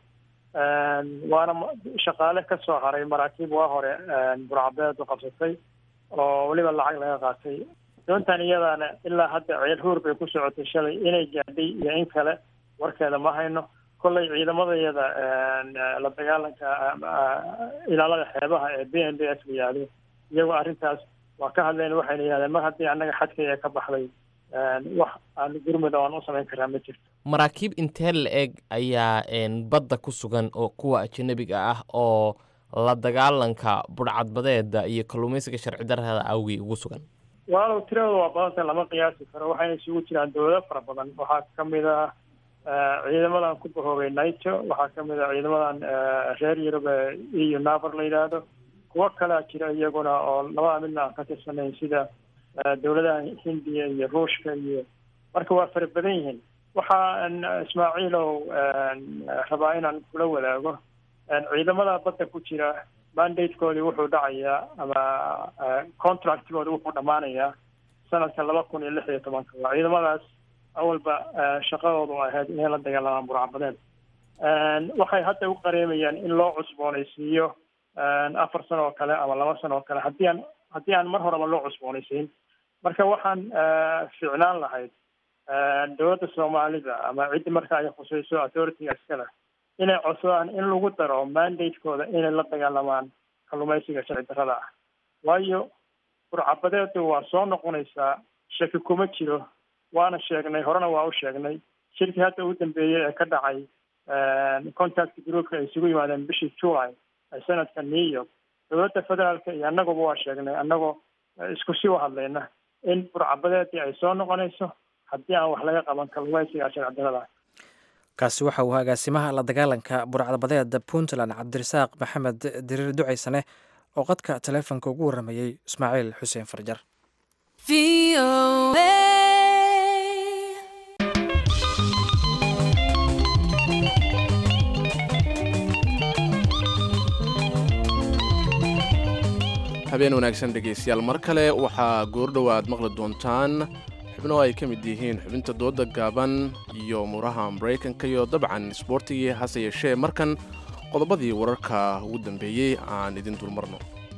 waana shaqaale ka soo haray maraakiib waa hore burcabeedu qabsatay oo weliba lacag laga qaatay doontan iyadaana ilaa hadda ceel huur bay ku socotay shalay inay gaadhay iyo in kale warkeeda ma hayno kollay ciidamadayada la dagaalanka ilaalada xeebaha ee b n b s la yihahdo iyagoo arrintaas waa ka hadleen waxayna yihahdeen mar haddii annaga xadkaya ka baxday wax aan gurmud aan u samayn karaa ma jirto maraakiib intee la eg ayaa badda ku sugan oo kuwa ajanabiga ah oo la dagaalanka budhcadbadeeda iyo kalluumaysiga sharci darrada awgii ugu sugan walaalow tiradooda waa badanta lama qiyaasi karo waxayna isugu jiraan dowlado fara badan waxaa ka mid ah ciidamadan ku bahoobay naito waxaa ka mid ah ciidamadan reer yurub ee eu naver la yidhaahdo kuwo kalea jira iyaguna oo labada midna aan ka tirsanayn sida dowladaha hindiya iyo ruushka iyo marka waa fara badan yihiin waxaan ismaaciilow rabaa inaan kula wadaago ciidamada badda ku jira mandatekoodii wuxuu dhacayaa ama contractkoodi wuxuu dhammaanayaa sanadka laba kun iyo lix iyo tobanka waa ciidamadaas awalba shaqadoodu ahayd inay la dagaalamaan burcabadeed waxay hadda u qareemayaan in loo cusboonaysiiyo afar sano oo kale ama laba sano oo kale haddii aan haddii aan mar horeba loo cusboonaysiin marka waxaan ficnaan lahayd dowladda soomaalida ama ciddi marka ay khusayso authorityga iskale inay codsadaan in lagu daro mandatekooda inay la dagaalamaan kalluumaysiga sharci darrada ah waayo burcabadeedu waa soo noqonaysaa shaki kuma jiro waana sheegnay horena waa u sheegnay shirkii hadda ugu dambeeyey ee ka dhacay contact groupka ay isugu yimaadeen bishii july ee sanadka new york dowladda federaalka iyo annaguba waa sheegnay annagoo isku si u hadlayna in burcabadeedii ay soo noqonayso haddii aan wax laga qaban kalluumaysiga sharci darrada kaasi waxa uu agaasimaha la dagaalanka burcadbadeeda puntland cabdirasaaq maxamed diriir ducaysane oo qadka taleefonka ugu warramayey ismaaciil xuseen farjar habeen wanaagsan dhegaystayaal mar kale waxaa goordhow aad maqli doontaan xubno ay ka mid yihiin xubinta dooda gaaban iyo muraha maraykanka iyo dabcan isboortigii hase yeeshee markan qodobadii wararka ugu dambeeyey aan idin dulmarno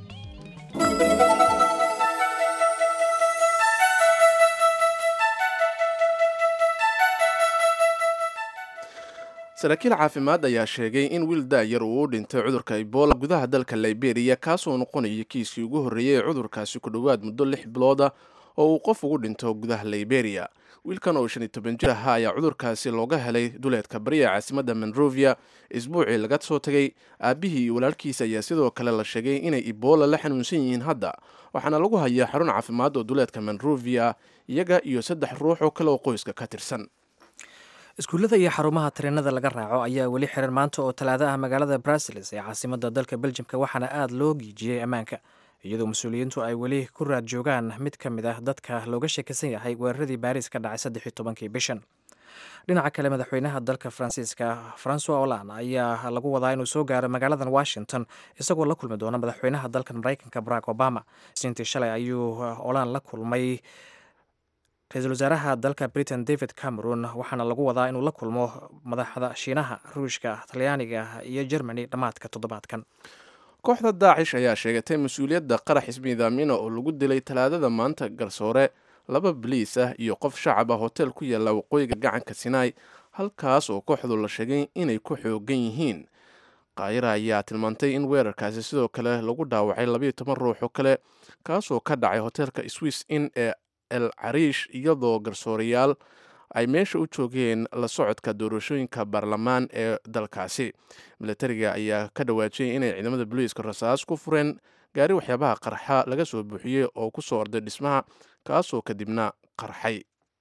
saraakiil caafimaad ayaa sheegay in wiil daayar uu u dhintay cudurka ebola gudaha dalka liberiya kaasoo noqonaya kiiskii ugu horreeyey ee cudurkaasi ku dhowaad muddo lix bilooda oo uu qof ugu dhinto gudaha liberiya wiilkan oo shan iyo toban jir ahaa ayaa cudurkaasi looga helay duleedka bariya caasimadda monrovia isbuucii laga soo tegay aabbihii iyo walaalkiisa ayaa sidoo kale la sheegay inay ebola la xanuunsan yihiin hadda waxaana lagu hayaa xarun caafimaad oo duleedka monrovia iyaga iyo saddex ruux oo kale oo qoyska ka tirsan iskuullada iyo xarumaha tareenada laga raaco ayaa weli xiran maanta oo talaado ah magaalada bruseles ee caasimadda dalka beljimka waxaana aada loo giijiyey ammaanka iyadoo mas-uuliyiintu ay weli ku raad joogaan mid ka mid ah dadka looga sheekaysan yahay weeraradii baariis ka dhacay saddex iyo tobankii bishan dhinaca kale madaxweynaha dalka faransiiska francois holand ayaa lagu wadaa inuu soo gaaro magaaladan washington isagoo la kulmi doona madaxweynaha dalka maraykanka barack obama siintii shalay ayuu holand la kulmay ra-iisul wasaaraha dalka britain david cameron waxaana lagu wadaa inuu la kulmo madaxda shiinaha ruushka talyaaniga iyo germany dhammaadka toddobaadkan kooxda daacish ayaa sheegatay mas-uuliyadda qarax ismiidaamina oo lagu dilay talaadada maanta garsoore laba baliis ah iyo qof shacab ah hotel ku yaalla waqooyiga gacanka sinaai halkaas oo kooxdu la sheegay inay ku xoogan yihiin kaayira ayaa tilmaantay in weerarkaasi sidoo kale lagu dhaawacay labayo toban ruux oo kale kaasoo ka dhacay hotelka swiss in ee el cariish iyadoo garsoorayaal ay meesha u joogeen la socodka doorashooyinka baarlamaan ee dalkaasi milatariga ayaa ka dhawaajiyay inay ciidamada booliiska rasaas ku fureen gaari waxyaabaha qarxa laga soo buuxiyey oo ku soo orday dhismaha kaasoo kadibna qarxay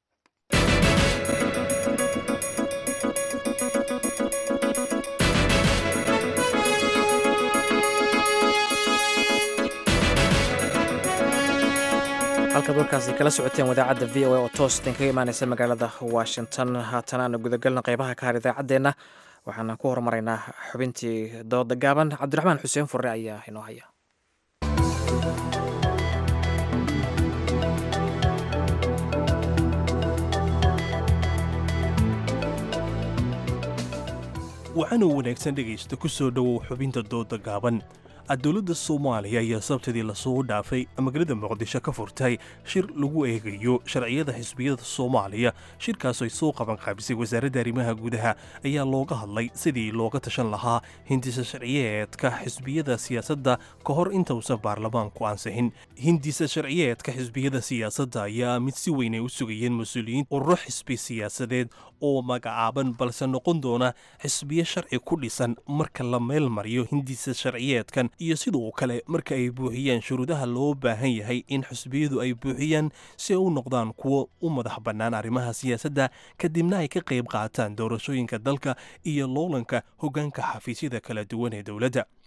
halkaad warkaasi kala socoteen wadaacadda v o a oo toos idinkaga imaaneysa magaalada washington haatan aanu gudagalna qeybaha ka har idaacaddeenna waxaana ku horumaraynaa xubintii dooda gaaban cabdiraxmaan xuseen furre ayaa inoo haya waxaanuu wanaagsan dhegaysta ku soo dhowow xubinta dooda gaaban dowladda soomaaliya ayaa sabtidii lasoo dhaafay magaalada muqdisho ka furtay shir lagu eegayo sharciyada xisbiyada soomaaliya shirkaas ay soo qabanqaabisay wasaaradda arrimaha gudaha ayaa looga hadlay sidii looga tashan lahaa hindisa sharciyeedka xisbiyada siyaasadda ka hor intausan baarlamaanku ansixin hindisa sharciyeedka xisbiyada siyaasadda ayaa mid si weyn ay u sugayeen mas-uuliyiin ururo xisbi siyaasadeed oo magacaaban balse noqon doona xisbiyo sharci ku dhisan marka la meel mariyo hindisa sharciyeedkan iyo sidoo kale marka ay buuxiyaan shuruudaha loo baahan yahay in xisbiyadu ay buuxiyaan si ay u noqdaan kuwo u madax bannaan arrimaha siyaasadda kadibna ay ka qayb qaataan doorashooyinka dalka iyo loolanka hoggaanka xafiisyada kala duwan ee dowladda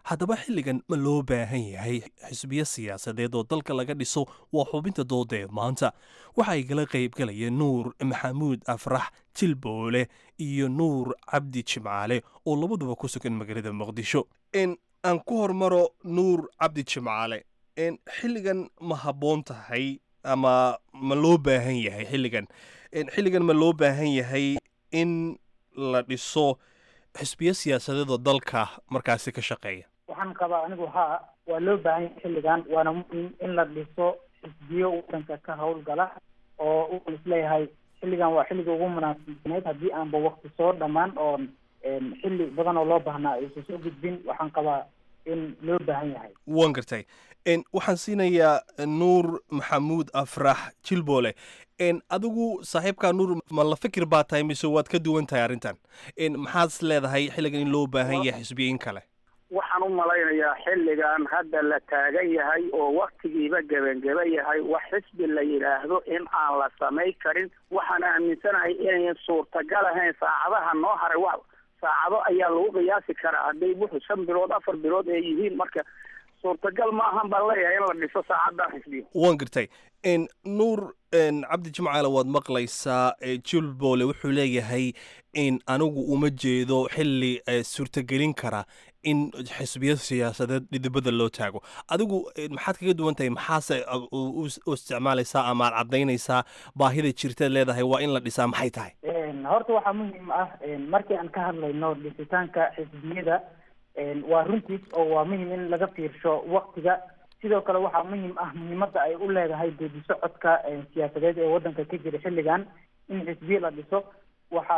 haddaba xilligan ma loo baahan yahay xisbiyo siyaasadeed oo dalka laga dhiso waa xubinta dooda ee maanta waxa ay kala qaybgalayeen nuur maxamuud afrax jilboole iyo nuur cabdi jimcaale oo labaduba ku sugan magaalada muqdisho aan ku hormaro nuur cabdi jimcaale xilligan ma habboon tahay ama ma loo baahan yahay xilligan xilligan ma loo baahan yahay in la dhiso xisbiyo siyaasadeed oo dalka markaasi ka shaqeeya waxaan qabaa anigu haa waa loo baahan yahay xilligan waana muhim in la dhiso xisbiyo wadanka ka howlgala oo uan isleeyahay xilligan waa xilliga ugu munaasibsaneyd haddii aanba wakti soo dhammaan oon xilli badan oo loo baahnaa aysan soo gudbin waxaan qabaa in loo baahan yahay waan gartay waxaan siinayaa nuur maxamuud afrax jilboole adigu saaxiibkaa nuur ma la fikir baa tahay mise waad ka duwan tahay arrintan maxaad is leedahay xilligan in loo baahan yahay xisbiyo in kale waxaan u malaynayaa xilligan hadda la taagan yahay oo waktigiiba gebangeba yahay wax xisbi la yidhaahdo in aan la samay karin waxaan aaminsanahay inayn suurtagal ahayn saacadaha noo haray wa saacado ayaa lagu qiyaasi karaa hadday wuxu shan bilood afar bilood ay yihiin marka suurtagal ma ahan baan leeyahay in la dhiso saacadan xisbiyo waan gartay nuur cabdi jimcaale waad maqlaysaa jilboole wuxuu leeyahay in anigu uma jeedo xilli suurtagelin kara in xisbiyo siyaasadeed dhidibada loo taago adigu maxaad kaga duwan tahay maxaase u isticmaalaysaa ama aad caddaynaysaa baahida jirtaad leedahay waa in la dhisaa maxay tahay horta waxaa muhiim ah markii aan ka hadlayno dhisitaanka xisbiyada waa runtiis oo waa muhim in laga fiirsho waktiga sidoo kale waxaa muhim ah muhiimadda ay u leedahay geedi socodka siyaasadeed ee waddanka ka jira xilligan in xisbiye la dhiso waxa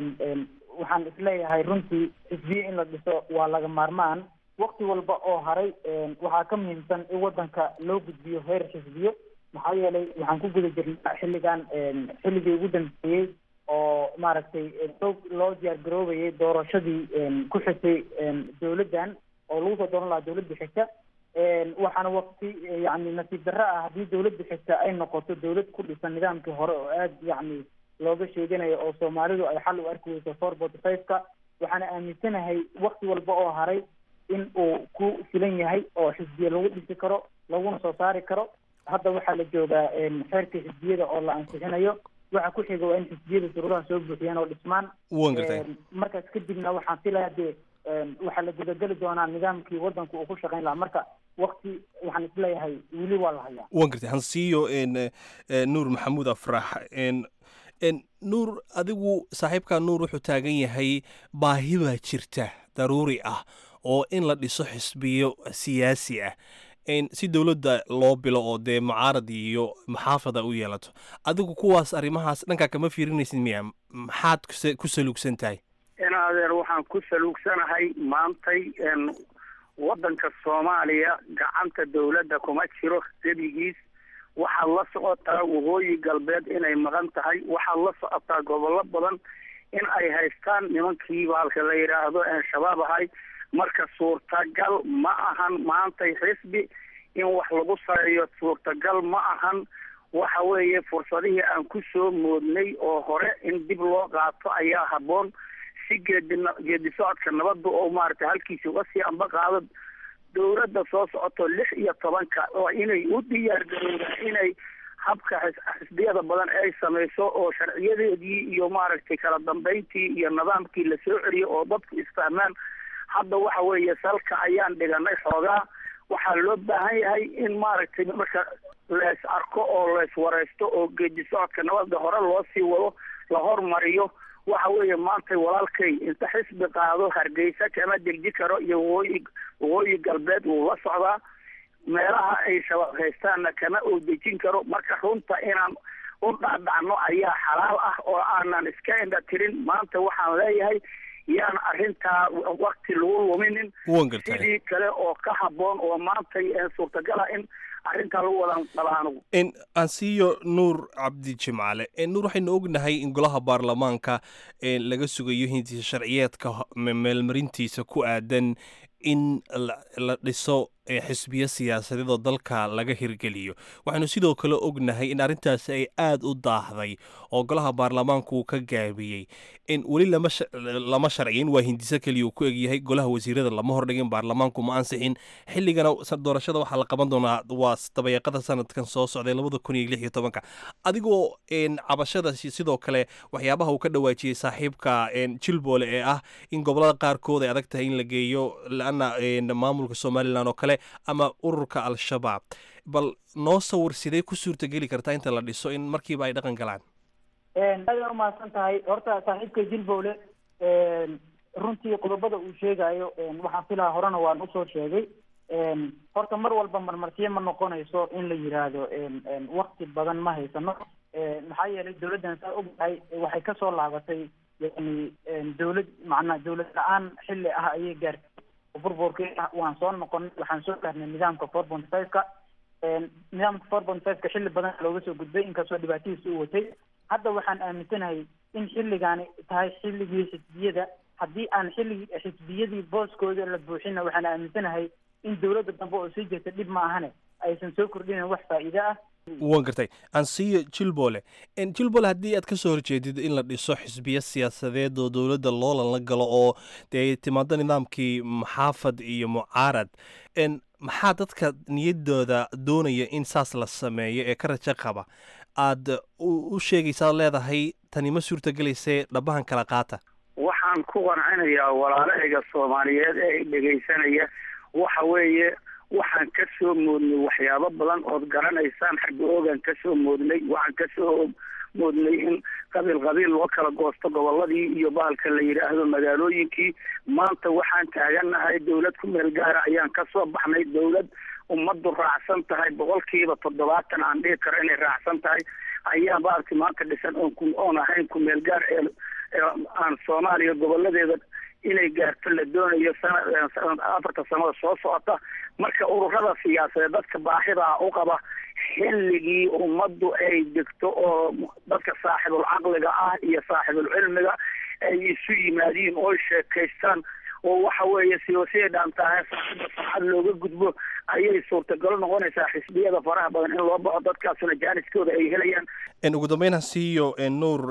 waxaan isleeyahay runtii xisbiye in la dhiso waa laga maarmaan wakti walba oo haray waxaa ka muhiimsan in waddanka loo gudbiyo heer xisbiyo maxaa yeelay waxaan ku guda jirnaa xilligan xilligii ugu dambeeyey oo maaragtay loo loo diyaar garoobayay doorashadii ku xigtay dowladdan oo lagu soo dooran lahaa dowladda xigta waxaana wakti yani nasiib darro ah haddii dowladda xigta ay noqoto dowlad ku dhisan nidaamkii hore oo aada yacni looga sheeganayo oo soomaalidu ay xal u arki weyso four forty five-ka waxaana aaminsanahay wakti walba oo haray in uu ku filan yahay oo xisbiye lagu dhisi karo laguna soo saari karo hadda waxaa la joogaa xeerka xisbiyada oo la ansixinayo waxa ku xiga waa in xisbiyada shuruudaha soo buuxiyaan oo dhismaan waan gartay markaas kadibna waxaan filaya dee waxaa la gudageli doonaa nidaamkii waddanku uu ku shaqayn lahaa marka wakti waxaan isleeyahay weli waa la hayaa waan gartay hansiiyo nuur maxamuud afrax nuur adigu saaxiibkaa nuur wuxuu taagan yahay baahi baa jirta daruuri ah oo in la dhiso xisbiyo siyaasi ah si dowladda loo bilo oo dee mucaarad iyo maxaafada u yeelato adigu kuwaas arrimahaas dhankaa kama fiirinaysid miya maxaad ku saluugsan tahay in adeer waxaan ku saluugsanahay maantay waddanka soomaaliya gacanta dowladda kuma jiro gebigiis waxaad la socotaa waqooyi galbeed inay maqan tahay waxaad la socotaa gobollo badan in ay haystaan nimankii baalka la yidhaahdo een shabaab ahay marka suurtagal ma ahan maantay xisbi in wax lagu sareeyo suurtagal ma ahan waxa weeye fursadihii aan ku soo moodnay oo hore in dib loo qaato ayaa habboon si geedi geedi socodka nabadda oo maaragtay halkiisa uga sii amba qaado dowladda soo socoto lix iyo tobanka oo inay u diyaar garoodaan inay habka xisbiyada badan ay samayso oo sharciyadeedii iyo maaragtay kala dambeyntii iyo nidaamkii la soo celiyo oo dadku isfahmaan hadda waxa weeye salka ayaan dhiganay xoogaa waxaa loo baahan yahay in maaragtay marka lees arko oo lees wareysto oo geedi socodka nabadda hore loo sii wado la hormariyo waxa weeye maanta walaalkay inta xisbi qaado hargeysa kama degji karo iyo waqooyi waqooyi galbeed wuu la socdaa meelaha ay shabaab haystaanna kama uu dejin karo marka runta inaan u dhacdhacno ayaa xalaal ah oo aanan iska indha tirin maanta waxaan leeyahay yaan arrintaa wakti lagu luminin sidii kale oo ka habboon oo maantay suurtagal ah in arrintaa lagu wadan qaba anugu aan siiyo nuur cabdi jimcaale nuur waxaynu ognahay in golaha baarlamaanka laga sugayo hindiisa sharciyeedka meelmarintiisa ku aadan in la dhiso xisbiyo siyaasadeed oo dalka laga hirgeliyo waxaanu sidoo kale ognahay in arrintaasi ay aada u daahday oo golaha baarlamaanku uu ka gaabiyey in weli lama sharciyin waa hindiso keliya uu ku egyahay golaha wasiirada lama hordhigin baarlamaanku ma ansixin xilligana doorashada waxaa la qaban doonaa waa dabayaaqada sanadkan soo socday labada kun iyo lix iyo tobanka adigoo cabashadaasi sidoo kale waxyaabaha uu ka dhawaajiyey saaxiibka jilboole ee ah in gobolada qaarkood ay adag tahay in la geeyo laana maamulka somalilan oo kale ama ururka al-shabaab bal noo sawir sidee ku suurtageli kartaa inta la dhiso in markiiba ay dhaqan galaan aada umahadsan tahay horta saaxiibka jilbowle runtii qodobada uu sheegayo waxaan filaa horena waan usoo sheegay horta mar walba marmarsiyo ma noqonayso in la yiraahdo wakti badan ma haysano maxaa yeelay dawladdan saa ognahay waxay kasoo laabatay yani dawlad macnaa dawlad la-aan xilli ah ayay gaartay burburkii waan soo noqonay waxaan soo gaarnay nidaamka four point five-ka nidaamka four point five-ka xilli badan looga soo gudbay inkastoo dhibaatadiisa u watay hadda waxaan aaminsanahay in xilligaani tahay xilligii xisbiyada haddii aan xilligii xisbiyadii booskooda la buuxina waxaan aaminsanahay in dawladda dambe oo sii jirta dhib ma ahane aysan soo kordhinin wax faa'iide ah waan gartay ansiyo jilbole jilbole haddii aad ka soo horjeedid in la dhiso xisbiyo siyaasadeed oo dowladda loolan la galo oo dee timaado nidaamkii maxaafad iyo mucaarad maxaa dadka niyadooda doonaya in saas la sameeyo ee ka rajo qaba aad u sheegaysaad leedahay tani ma suurtagelaysee dhabahan kala qaata waxaan ku qancinayaa walaalahayga soomaaliyeed ee dhegaysanaya waxa weeye waxaan ka soo moodnay waxyaabo badan ood garanaysaan xagga oogaan ka soo moodnay waxaan ka soo moodnay in qabiil qabiil loo kala goosto goboladii iyo bahalka la yidhaahdo magaalooyinkii maanta waxaan taagannahay dawlad ku meel gaara ayaan ka soo baxnay dawlad ummaddu raacsan tahay boqolkiiba toddobaatan aan dhihi karo inay raacsan tahay ayaa maaragtay maanta dhisan oon ku oon ahayn ku meel gaar ee aan soomaaliya goboladeeda inay gaarto la doonayo sana sanad afarta sanada soo socota marka ururada siyaasadeed dadka baahidaa u qaba xilligii ummaddu ay degto oo dadka saaxibul caqliga ah iyo saaxibul cilmiga ay isu yimaadiin oo sheekaystaan oo waxa weeye siyaasiya dhaantahay saaxibda saacad looga gudbo ayay suurtagalo noqonaysaa xisbiyada faraha badan in loo baxo dadkaasuna jaaniskooda ay helayaan ugu dambeyn hasiiyo nuur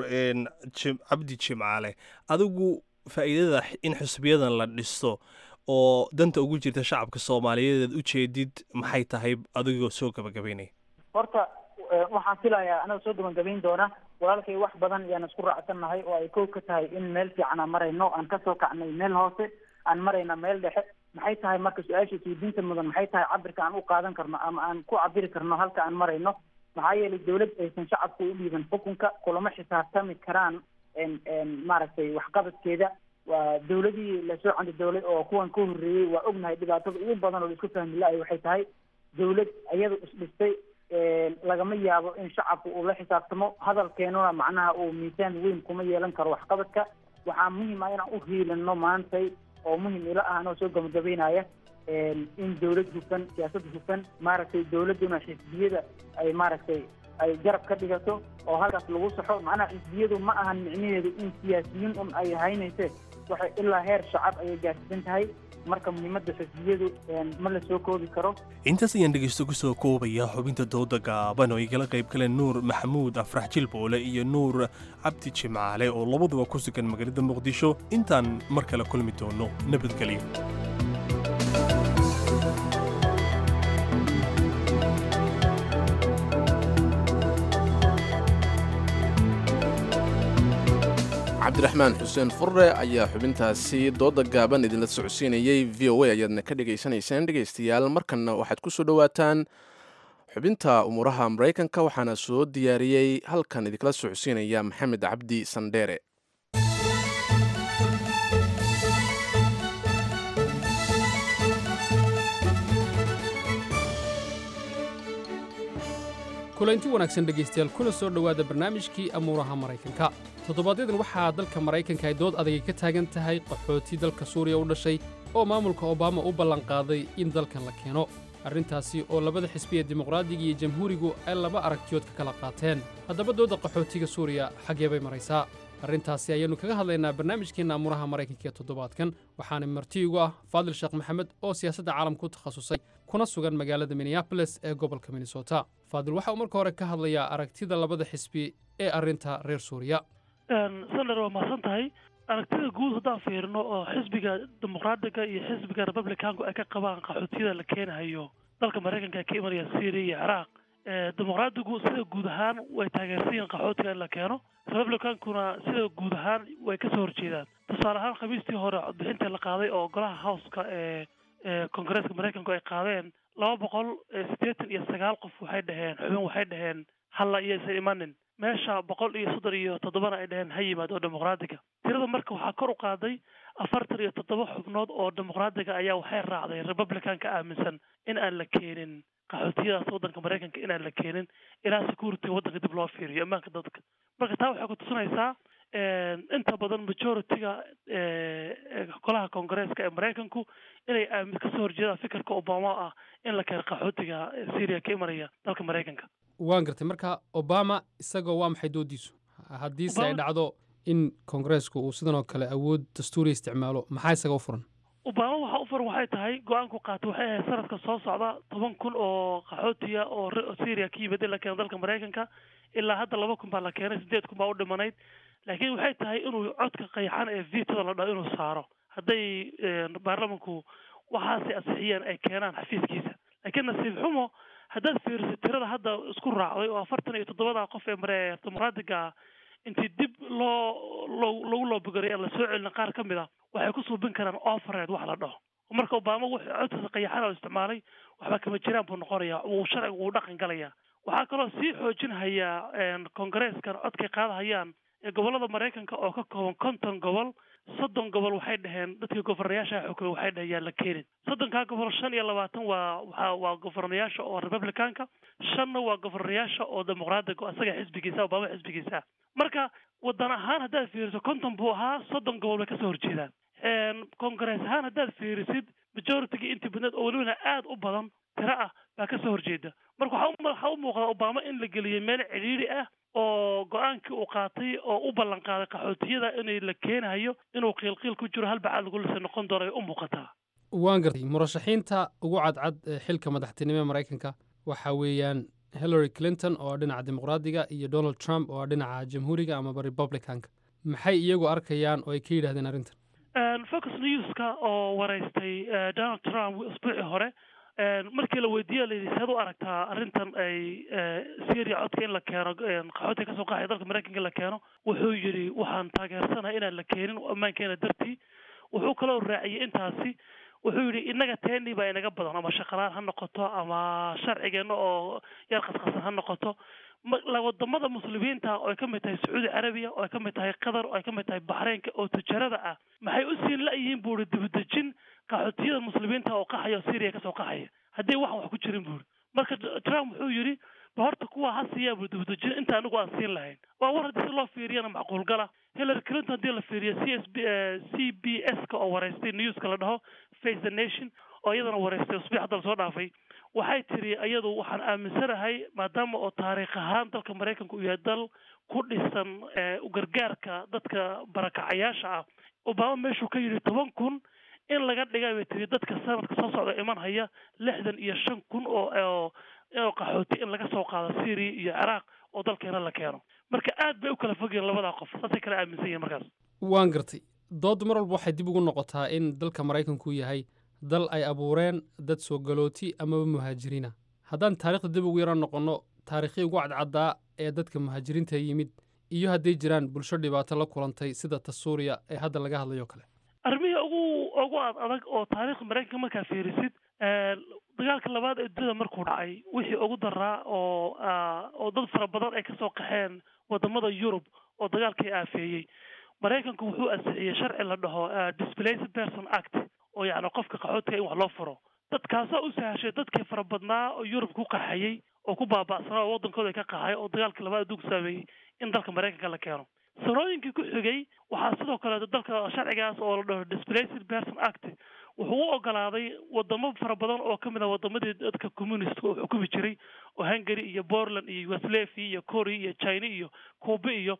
cabdi jimcaale adigu faa'iidada in xisbiyadan la dhisto oo danta ugu jirta shacabka soomaaliyeed aad ujeedid maxay tahay adigoo soo gabagabeynaya horta waxaan filayaa anaga soo gabagabayn doona walaalkay wax badan ayaan isku raacsannahay oo ay kow ka tahay in meel fiican aan marayno aan kasoo kacnay meel hoose aan marayna meel dhexe maxay tahay marka su-aasha isweydiinta mudan maxay tahay cabirka aan u qaadan karno ama aan ku cabiri karno halka aan marayno maxaa yeelay dawlad aysan shacabka u dhiiban xukunka kulama xisaabtami karaan maaragtay waxqabadkeeda waa dawladii lasoo candi dawlad oo kuwan ka horreeyey waa ognahay dhibaatada ugu badan oo la isku fahmi la-ay waxay tahay dawlad iyadu isdhistay lagama yaabo in shacabka uu la xisaabtamo hadalkeenuna macnaha uu miisaan weyn kuma yeelan karo waxqabadka waxaa muhiim ah inaan u hiilino maantay oo muhim ila ah anoo soo gabagabeynaya in dawlad hufan siyaasad hufan maaragtay dawladduna xisbiyada ay maaragtay ay garab ka dhigato oo halkaas lagu saxo macnaha xisbiyadu ma ahan micnaheedu in siyaasiyiin un ay haynayse waxay ilaa heer shacab ayay gaarsiisan tahay marka muhiimadda xisbiyadu ma la soo koobi karo intaas ayaan dhegeysto ku soo koobaya xubinta dooda gaaban oo igala qayb galeen nuur maxamuud afrax jilboole iyo nuur cabdi jimcaale oo labaduba ku sugan magaalada muqdisho intaan mar kale kulmi doono nabadgelyo cabdiraxmaan xuseen furre ayaa xubintaasi dooda gaaban idinla socodsiinayey v o a ayaadna ka dhegaysanayseen dhegaystayaal markanna waxaad ku soo dhowaataan xubinta umuuraha maraykanka waxaana soo diyaariyey halkan idinkala socodsiinaya maxamed cabdi sandheere kulanti wanaagsan dhegaystayaal kuna soo dhowaada barnaamijkii amuuraha maraykanka toddobaadyaddan waxaa dalka maraykanka ay dood adagay ka taagan tahay qaxooti dalka suuriya u dhashay oo maamulka obama u ballanqaaday in dalkan la keeno arrintaasi oo labada xisbi ee dimuqraadiga iyo jamhuurigu ay laba aragtiyood ka kala qaateen haddaba dooda qaxootiga suuriya xaggee bay maraysaa arrintaasi ayaannu kaga hadlaynaa barnaamijkeenna amuraha maraykanka ee toddobaadkan waxaana marti igu ah faadil sheekh maxamed oo siyaasadda caalamka ku takhasusay kuna sugan magaalada minneabolis ee gobolka minnesota faadil waxa uu marka hore ka hadlayaa aragtida labada xisbi ee arrinta reer suuriya senator waa mahadsan tahay aragtida guud haddaan fiirino oo xisbiga dimuqraadiga iyo xisbiga republicanku ay ka qabaan qaxootiyada la keenayo dalka maraykanka ee ka imanaya syria iyo ciraaq dimuqraadigu sida guud ahaan way taageersan yihiin qaxootiga in la keeno republicankuna sida guud ahaan way kasoo horjeedaan tusaale ahaan khamiistii hore codbixintii la qaaday oo golaha houska ee ee kongareeska maraykanku ay qaadeen laba boqol siddeetan iyo sagaal qof waxay dhaheen xubin waxay dhaheen halla iyaysan imanin meesha boqol iyo soddon iyo toddobana ay dhaheen ha yimaado oo dimuqraadiga tirada marka waxaa kor u qaaday afartan iyo toddoba xubnood oo dimuqraadiga ayaa waxay raacday republicanka aaminsan in aan la keenin qaxootiyadaas waddanka maraykanka inaan la keenin ilaa security waddanka dib loo fiiriyo ammaanka dadka marka taa waxay ku tusinaysaa inta badan majority-ga golaha kongareeska ee maraykanku inay aamin kasoo horjeedaan fikirka obama ah in la keeno qaxootiga syria ka imanaya dalka maraykanka waan gartay marka obama isagoo waa maxay doodiisu haddiise ay dhacdo in kongareesku uu sidan oo kale awood dastuuri isticmaalo maxaa isaga u furan obama waxa u furan waxay tahay go-aanku qaatay waxay ahayd sanadka soo socda toban kun oo qaxootiya oo syria ka yimid in la keeno dalka maraykanka ilaa hadda laba kun baa la keenay sideed kun baa u dhimanayd laakiin waxay tahay inuu codka qayxan ee vitada la dhaho inuu saaro hadday baarlamanku waxaasay ansixiyeen ay keenaan xafiiskiisa laakiin nasiib xumo haddaad fiiriso tirada hadda isku raacday oo afartan iyo toddobada qof ee mare dimuqraadiga intii dib loo loo lagu loobigaray aan la soo celin qaar ka mid a waxay ku suubin karaan overred wax la dhaho marka obama wuxuu codkiisa qayaxan oo isticmaalay waxba kama jiraan buu noqonayaa wuu sharcigu wuu dhaqan galayaa waxaa kaloo sii xoojinhayaa kongareeskan codkay qaadahayaan ee gobollada maraykanka oo ka kooban konton gobol soddon gobol waxay dhaheen dadkii governayaasha xukumay waxay dhaheen yaan la keenin soddonkaa gobol shan iyo labaatan waa waa waa governayaasha oo republicanka shanna waa governayaasha oo dimuqraadiga isaga xisbigiisa obama xisbigiisa marka wadan ahaan haddaad fiiriso konton buu ahaa soddon gobol bay kasoo horjeedaan kongarees ahaan haddaad fiirisid majorityga intii badneed oo welibana aada u badan tiro ah baa kasoo horjeeda marka waxaa waxaa u muuqda obama in la geliyey meel cidhiidhi ah oo go-aankii uu qaatay oo u ballan qaaday qaxootiyada inay la keenayo inuu qiilqiil ku jiro halbacaad lagu lisa noqon doono ay u muuqataa waan gartay murashaxiinta ugu cadcad ee xilka madaxtinimo ee maraykanka waxa weeyaan hillary clinton oo dhinaca dimuqraadiga iyo donald trump oo dhinaca jamhuuriga amaba republicanka maxay iyagu arkayaan oo ay ka yidhahdeen arrintan focus newska oo waraystay donald trump usbuucii hore markii la weydiiye layidhi seed u aragtaa arrintan ay syria codka in la keeno qaxootiga kasoo qaxaya dalka maraykanka in la keeno wuxuu yidhi waxaan taageersanahay inaan la keenin ammaankeena dartii wuxuu kaloo raaciyey intaasi wuxuu yidhi innaga teeni baa inaga badan ama shaqalaan ha noqoto ama sharcigeenna oo yar qasqasan ha noqoto wadamada muslimiinta oo ay ka mid tahay sacuudi carabiya oo ay ka mid tahay qatar oo ay ka mid tahay baxreynka oo tijarada ah maxay u siin la-yihiin buu ihi dibadejin qaxootiyada muslimiinta oo qaxaya oo syria kasoo qaxaya haddii waxan wax ku jirin buu ihi marka trump wuxuu yidhi ba horta kuwa ha siiyaa buu dibadejin inta anigu aan siin lahayn waa war haddii si loo fiiriyana macquul gala hillary clinton haddii la fiiriyo c s b c b s ka oo waraystay newska la dhaho face the nation oo iyadana waraystay usbuuc hadda lasoo dhaafay waxay tiri iyadu waxaan aaminsanahay maadaama oo taariikh ahaan dalka maraykanka uu yahay dal ku dhisan ugargaarka dadka barakacayaasha ah obama meeshuu ka yidhi toban kun in laga dhiga bay tiri dadka sanadka soo socda iman haya lixdan iyo shan kun oo oo qaxooti in laga soo qaado syria iyo ciraaq oo dalkeena la keeno marka aad bay u kala fogyihin labadaa qof saasay kala aaminsan yihin markaas waan gartay doodda mar walba waxay dib ugu noqotaa in dalka maraykanku yahay dal ay abuureen dad soo galooti amaba muhaajiriina haddaan taarikhda dib ugu yaro noqonno taariikhdii ugu cadcaddaa ee dadka muhaajiriinta yimid iyo hadday jiraan bulsho dhibaato la kulantay sida ta suuriya ee hadda laga hadlayo kale arrimihii ugu ugu ad adag oo taariikhda maraykanka markaa fiirisid dagaalka labaad ee dunida markuu dhacay wixii ugu daraa oo oo dad fara badan ay kasoo qaxeen wadamada yurub oo dagaalkii aafeeyey maraykanku wuxuu ansixiyey sharci la dhaho displaced person act oo yacni qofka qaxootiga in wax loo furo dadkaasaa u sahashay dadkii fara badnaa oo yurub ku qaxayey oo ku baaba'sanaa oo waddankooda ka qaxay oo dagaalkii labaad adduunka saameeyey in dalka maraykanka la keeno sanooyinkii ku xigay waxaa sidoo kale dalka sharcigaas oo la dhaho displaced person act wuxuu u ogolaaday wadamo fara badan oo ka mid ah wadamadii dadka communistka oo xukumi jiray oo hungary iyo portland iyo yugoslavia iyo korea iyo china iyo cuba iyo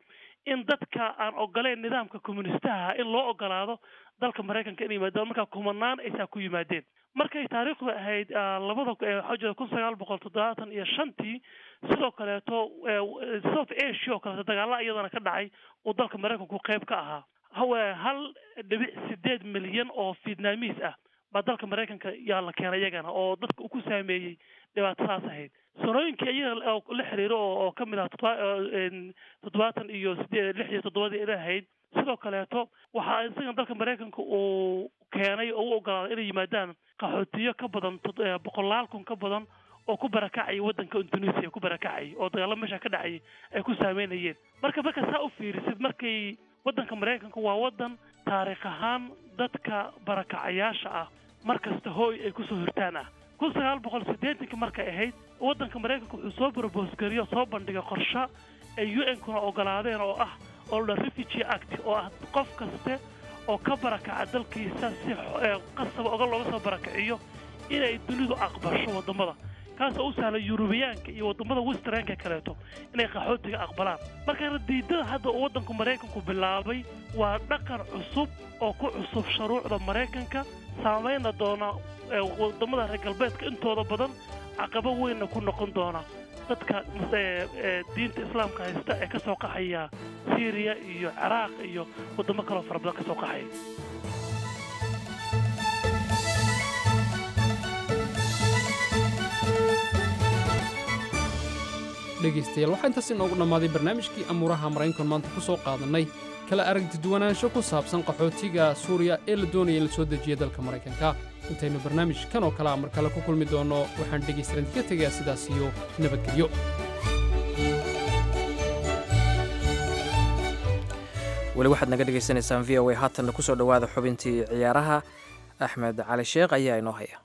in dadka aan ogoleyn nidaamka communistaha in loo ogolaado dalka maraykanka inay yimaadaan markaa kumanaan aysaa ku yimaadeen markay taariikhdu ahayd labada waxaa jira kun sagaal boqol toddobaatan iyo shantii sidoo kaleeto south asia oo kaleeto dagaalla iyadana ka dhacay uu dalka maraykanku qayb ka ahaa hawe hal dhibic sideed milyan oo vietnamiis ah baa dalka maraykanka yaa la keenay iyagana oo dadka uu ku saameeyey dhibaatadaas ahayd sanooyinkii iyaga la xiriiro oo ka mid ah toddobaatan iyo sideed lix iyo toddobadii ila ahayd sidoo kaleeto waxaa isagan dalka maraykanka uu keenay oo u ogolaaday inay yimaadaan qaxootiyo ka badan boqolaal kun ka badan oo ku barakacayay waddanka indonesia ku barakacayay oo dagaalo meesha ka dhacayay ay ku saameynayeen marka marka saa u fiirisid markay waddanka maraykanka waa waddan taariikh ahaan dadka barakacayaasha ah mar kasta hooy ay kusoo hirtaan ah kun sagaal boqol siddeetankii markay ahayd waddanka maraykanka wuxuu soo barboosgariyo soo bandhigay qorshe ay u n kuna ogolaadeen oo ah oo la refugee act oo ah qof kaste oo ka barakaca dalkiisa si qasaba oga looga soo barakiciyo inay dunidu aqbasho waddamada kaasoo u sahla yurubiyaanka iyo waddamada westernka kaleeto inay qaxootiga aqbalaan marka diidada hadda uu waddanku maraykanku bilaabay waa dhaqan cusub oo ku cusub shuruucda maraykanka saamayna doona waddamada reer galbeedka intooda badan caqabo weynna ku noqon doona dadka diinta islaamka haysta ee ka soo qaxaya syriya iyo ciraaq iyo waddamo kaloo fara badan ka soo qaxaya dhegaystayaal waxaa intaas inoogu dhammaaday barnaamijkii amuuraha maraykankan maanta ku soo qaadannay kala aragtiduwanaansho ku saabsan qaxootiga suuriya ee la doonaya in la soo dejiya dalka maraykanka intaynu barnaamij kan oo kale a mar kale ku kulmi doonno waxaan dhegaystayaal idinka tegayaa sidaas iyo nabadgelyo weli waxaad naga dhegaysanaysaan v o a haatanna ku soo dhowaada xubintii ciyaaraha axmed cali sheekh ayaa inoo haya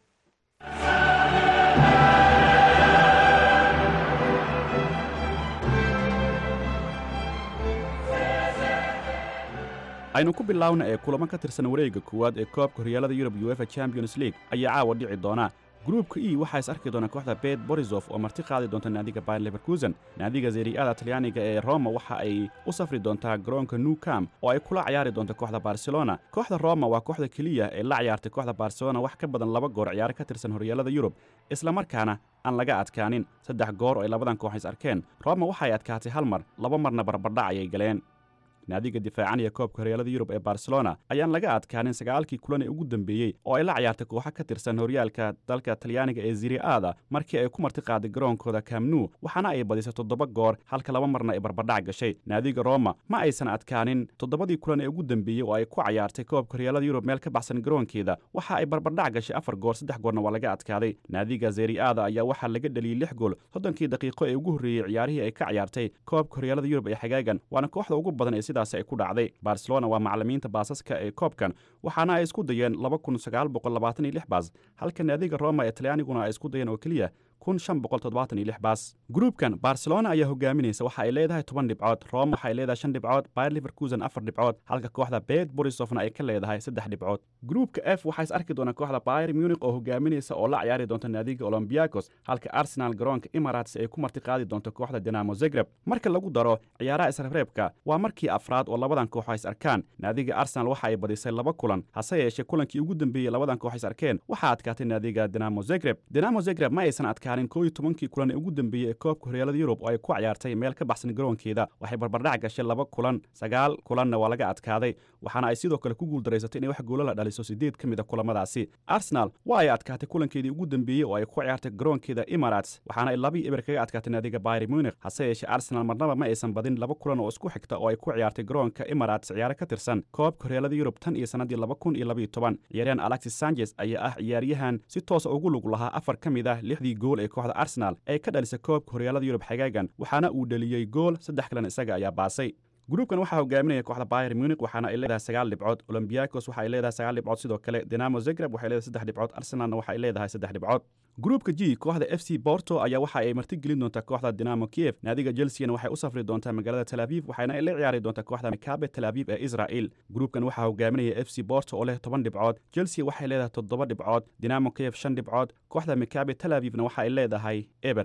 aynu ku bilaawna ee kulamo ka tirsan wareegga koowaad ee koobka horyaalada yurub uefa champions league ayaa caawa dhici doona gruubka e waxaa is arki doona kooxda bet borisof oo marti qaadi doonta naadiga bayer leverkusen naadiga zeriada talyaaniga ee roma waxa ay u safri doontaa garoonka new camp oo ay kula ciyaari doonta kooxda barcelona kooxda roma waa kooxda keliya ee la ciyaartay kooxda barcelona wax ka badan laba goor ciyaaro ka tirsan horyaalada yurub islamarkaana aan laga adkaanin saddex goor oo ay labadan koox is arkeen roma waxay adkaatay hal mar laba marna barbardhac ayay galeen naadiga difaacanaya koobka horyaalada yurub ee barcelona ayaan laga adkaanin sagaalkii kulan ee ugu dambeeyey oo ay la ciyaartay kooxo ka tirsan horyaalka dalka talyaaniga ee ziriaada markii ay ku marti qaaday garoonkooda kamnu waxaana ay badisay toddoba goor halka laba marna ay barbardhac gashay naadiga roma ma aysan adkaanin toddobadii kulan ee ugu dambeeyey oo ay ku cayaartay koobka horyaalada yurub meel ka baxsan garoonkeeda waxa ay barbardhac gashay afar goor saddex goorna waa laga adkaaday naadiga zeriaada ayaa waxaa laga dhaliyey lix gool soddonkii daqiiqo ee ugu horreeyey ciyaarihii ay ka ciyaartay koobka horyaalada yurub ee xagaagan waana kooxda ugu badan ee sidaas ay ku dhacday barcelona waa macalimiinta baasaska ee koobkan waxaana ay isku dayeen laba kun sagaal boqol labaatan iyo lix baas halka naadiga roma ee talyaaniguna ay isku dayeen oo keliya kun shan boqol toddobaatan iyo lix baas gruubkan barcelona ayaa hogaaminaysa waxa ay leedahay toban dhibcood roma waxa ay leedahay shan dhibcood bayer leverkusen afar dhibcood halka kooxda bet borisofna ay ka leedahay saddex dhibcood gruubka f waxaa is arki doona kooxda bayer munich oo hogaaminaysa oo la ciyaari doonta naadiga olombiakos halka arsenal garoonka emirates ay ku marti qaadi doonto kooxda dinamo zagreb marka lagu daro ciyaaraha isreebreebka waa markii afraad oo labadan koox is arkaan naadiga arsenal waxa ay badisay laba kulan hase yeeshee kulankii ugu dambeeyey labadan koox is arkeen waxaa adkaatay naadiga dinamo zagreb dinamo zagreb ma aysan adkaanin koo iyo tobankii kulan ee ugu dambeeyey ee koobka horyaalada yurub oo ay ku ciyaartay meel ka baxsan garoonkeeda waxay barbardhac gashay laba kulan sagaal kulanna waa laga adkaaday waxaana ay sidoo kale ku guuldareysatay inay wax goola la dhaliso sideed ka mid a kulamadaasi arsenal waa ay adkaatay kulankeedii ugu dambeeyey oo ay ku ciyaartay garoonkeeda emirates waxaana ay labii eber kaga adkaatay naadiga bayer munich hase yeeshee arsenal marnaba ma aysan badin laba kulan oo isku xigta oo ay ku ciyaartay garoonka emirates ciyaaro ka tirsan koobka horyaalada yurub tan iyo sannaddii laba kun iyo labaiyo toban ciyaaryahan alexis sanchez ayaa ah ciyaaryahan si toosa ugu lug lahaa afar ka mid ah lixdii gool ee kooxda arsenal ee ka dhalisay koobka horyaalada yurub xagaagan waxaana uu dheliyey gool saddex kalena isaga ayaa baasay gruubkan waxaa hogaaminaya kooxda bayer munich waxaana ay leedahay sagaal dhibcood olombiakos waxa ay leedahay sagaal dhibcood sidoo kale dinamo zagreb waxay leedahay saddex dhibcood arsenalna waxa ay leedahay saddex dhibcood gruubka g kooxda f c borto ayaa waxa ay marti gelin doontaa kooxda dinamo kiev naadiga chelseana waxay u safri doontaa magaalada tel aviv waxaana ay la ciyaari doontaa kooxda mikabe tel aviv ee israel gruubkan waxaa hogaaminaya f c borto oo leh toban dhibcood chelsea waxay leedahay toddoba dhibcood dinamo kiev shan dhibcood kooxda mikabe tel avivna waxa ay leedahay eber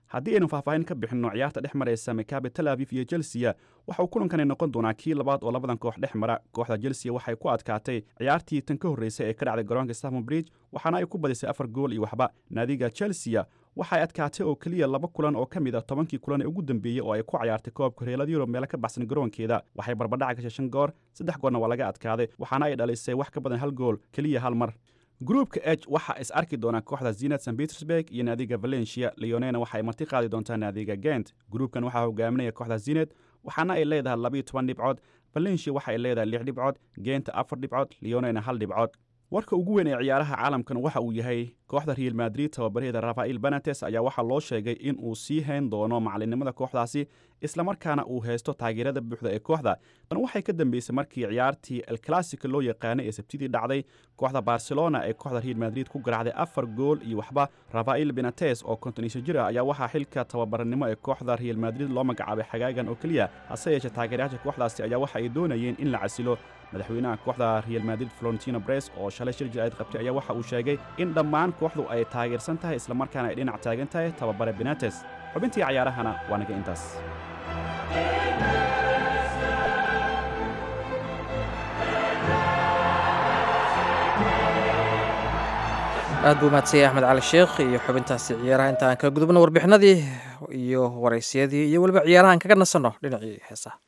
haddii aynu faahfaahin ka bixinno ciyaarta dhex maraysa makabe tel aviv iyo chelsea waxa uu kulankani noqon doonaa kii labaad oo labadan koox dhex mara kooxda chelsea waxay ku adkaatay ciyaartii tan ka horreysay ee ka dhacday garoonka stamford bridge waxaana ay ku badisay afar gool iyo waxba naadiga chelsea waxay adkaatay oo keliya laba kulan oo ka mid a tobankii kulan ee ugu dambeeyey oo ay ku cayaartay koobka horyaalada yurub meelo ka baxsan garoonkeeda waxay barbadhaca gashay shan goor saddex goorna waa laga adkaaday waxaana ay dhalisay wax ka badan hal gool keliya hal mar gruupka h waxaa is arki doonaa kooxda zinad st petersburg iyo naadiga valencia leonena waxay marti qaadi doontaa naadiga gent gruupkan waxaa hogaaminaya kooxda zinad waxaana ay leedahay labiyo toban dhibcood valencia waxa ay leedahay lix dhibcood genta afar dhibcood leonena hal dhibcood warka ugu weyn ee ciyaaraha caalamkan waxa uu yahay kooxda real madrid tababarheeda rafael benates ayaa waxaa loo sheegay in uu sii hayn doono macalinimada kooxdaasi islamarkaana uu haysto taageerada buuxda ee kooxda tan waxay ka dambeysay markii ciyaartii el classico loo yaqaanay ee sabtidii dhacday kooxda barcelona ee kooxda real madrid ku garaacday afar gool iyo waxba rafael benates oo kontonisho jir ah ayaa waxaa xilka tababarnimo ee kooxda real madrid loo magacaabay xagaagan oo keliya hase yeeshee taageerayaasha kooxdaasi ayaa waxa ay doonayeen in la casilo madaxweynaha kooxda real madrid florentino bres oo shalay shir jir-ayd qabtay ayaa waxa uu sheegay in dhammaan kooxdu ay taageersan tahay islamarkaana ay dhinac taagan tahay tababare benates xubintii cayaarahana waa naga intaas aad buu mahadsanyay axmed cali sheekh iyo xubintaasi ciyaaraha inta aan ka gudubno warbixinadii iyo waraysyadii iyo weliba ciyaarahaan kaga nasanno dhinacii heesaha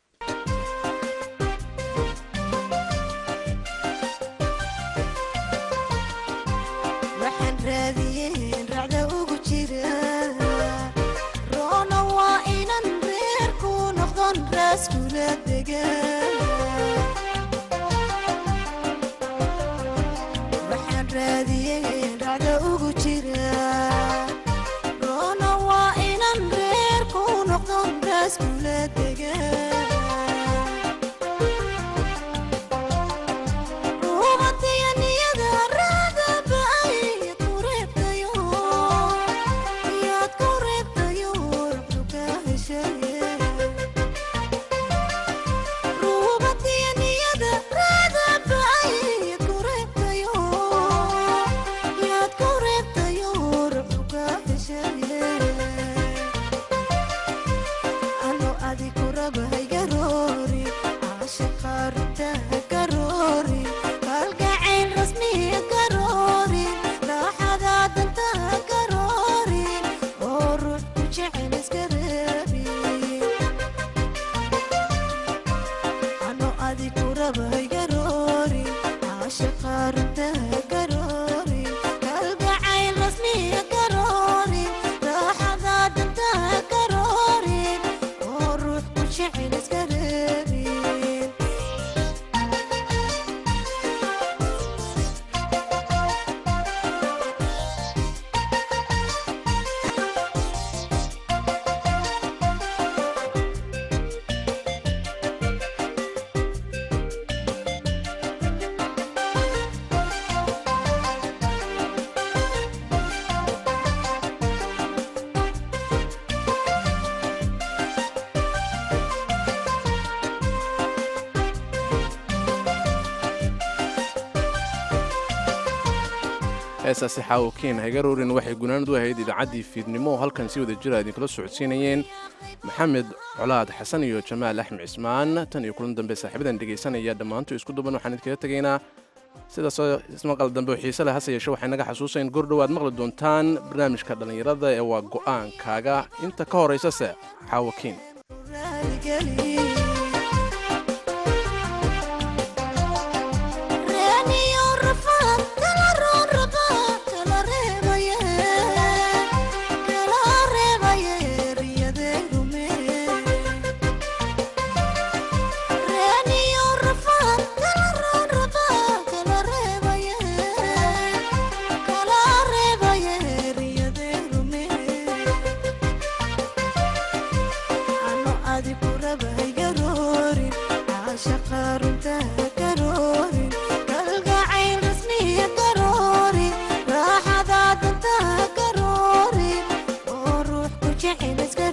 heesaasi xaawokeen hagarorin waxay gunaanad u ahayd idaacaddii fiidnimo oo halkan si wada jira idinkula socodsiinayeen maxamed colaad xasan iyo jamaal axmed cismaan tan iyo kulan dambe saaxiibadan dhegaysanaya dhammaantu isku duban waxaan idinkaga tegaynaa sidaasoo ismaqal dambe oo xiise leh hase yeeshe waxay naga xasuusayn gordhow aad maqli doontaan barnaamijka dhallinyarada ee waa go'aankaaga inta ka horaysase xaawokeen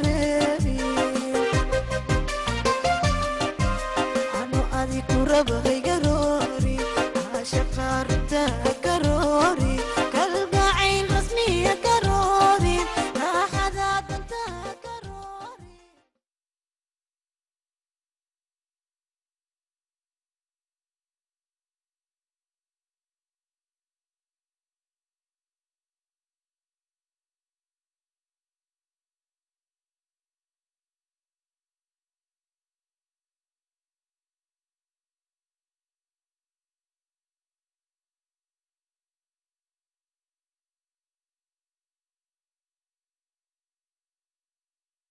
raba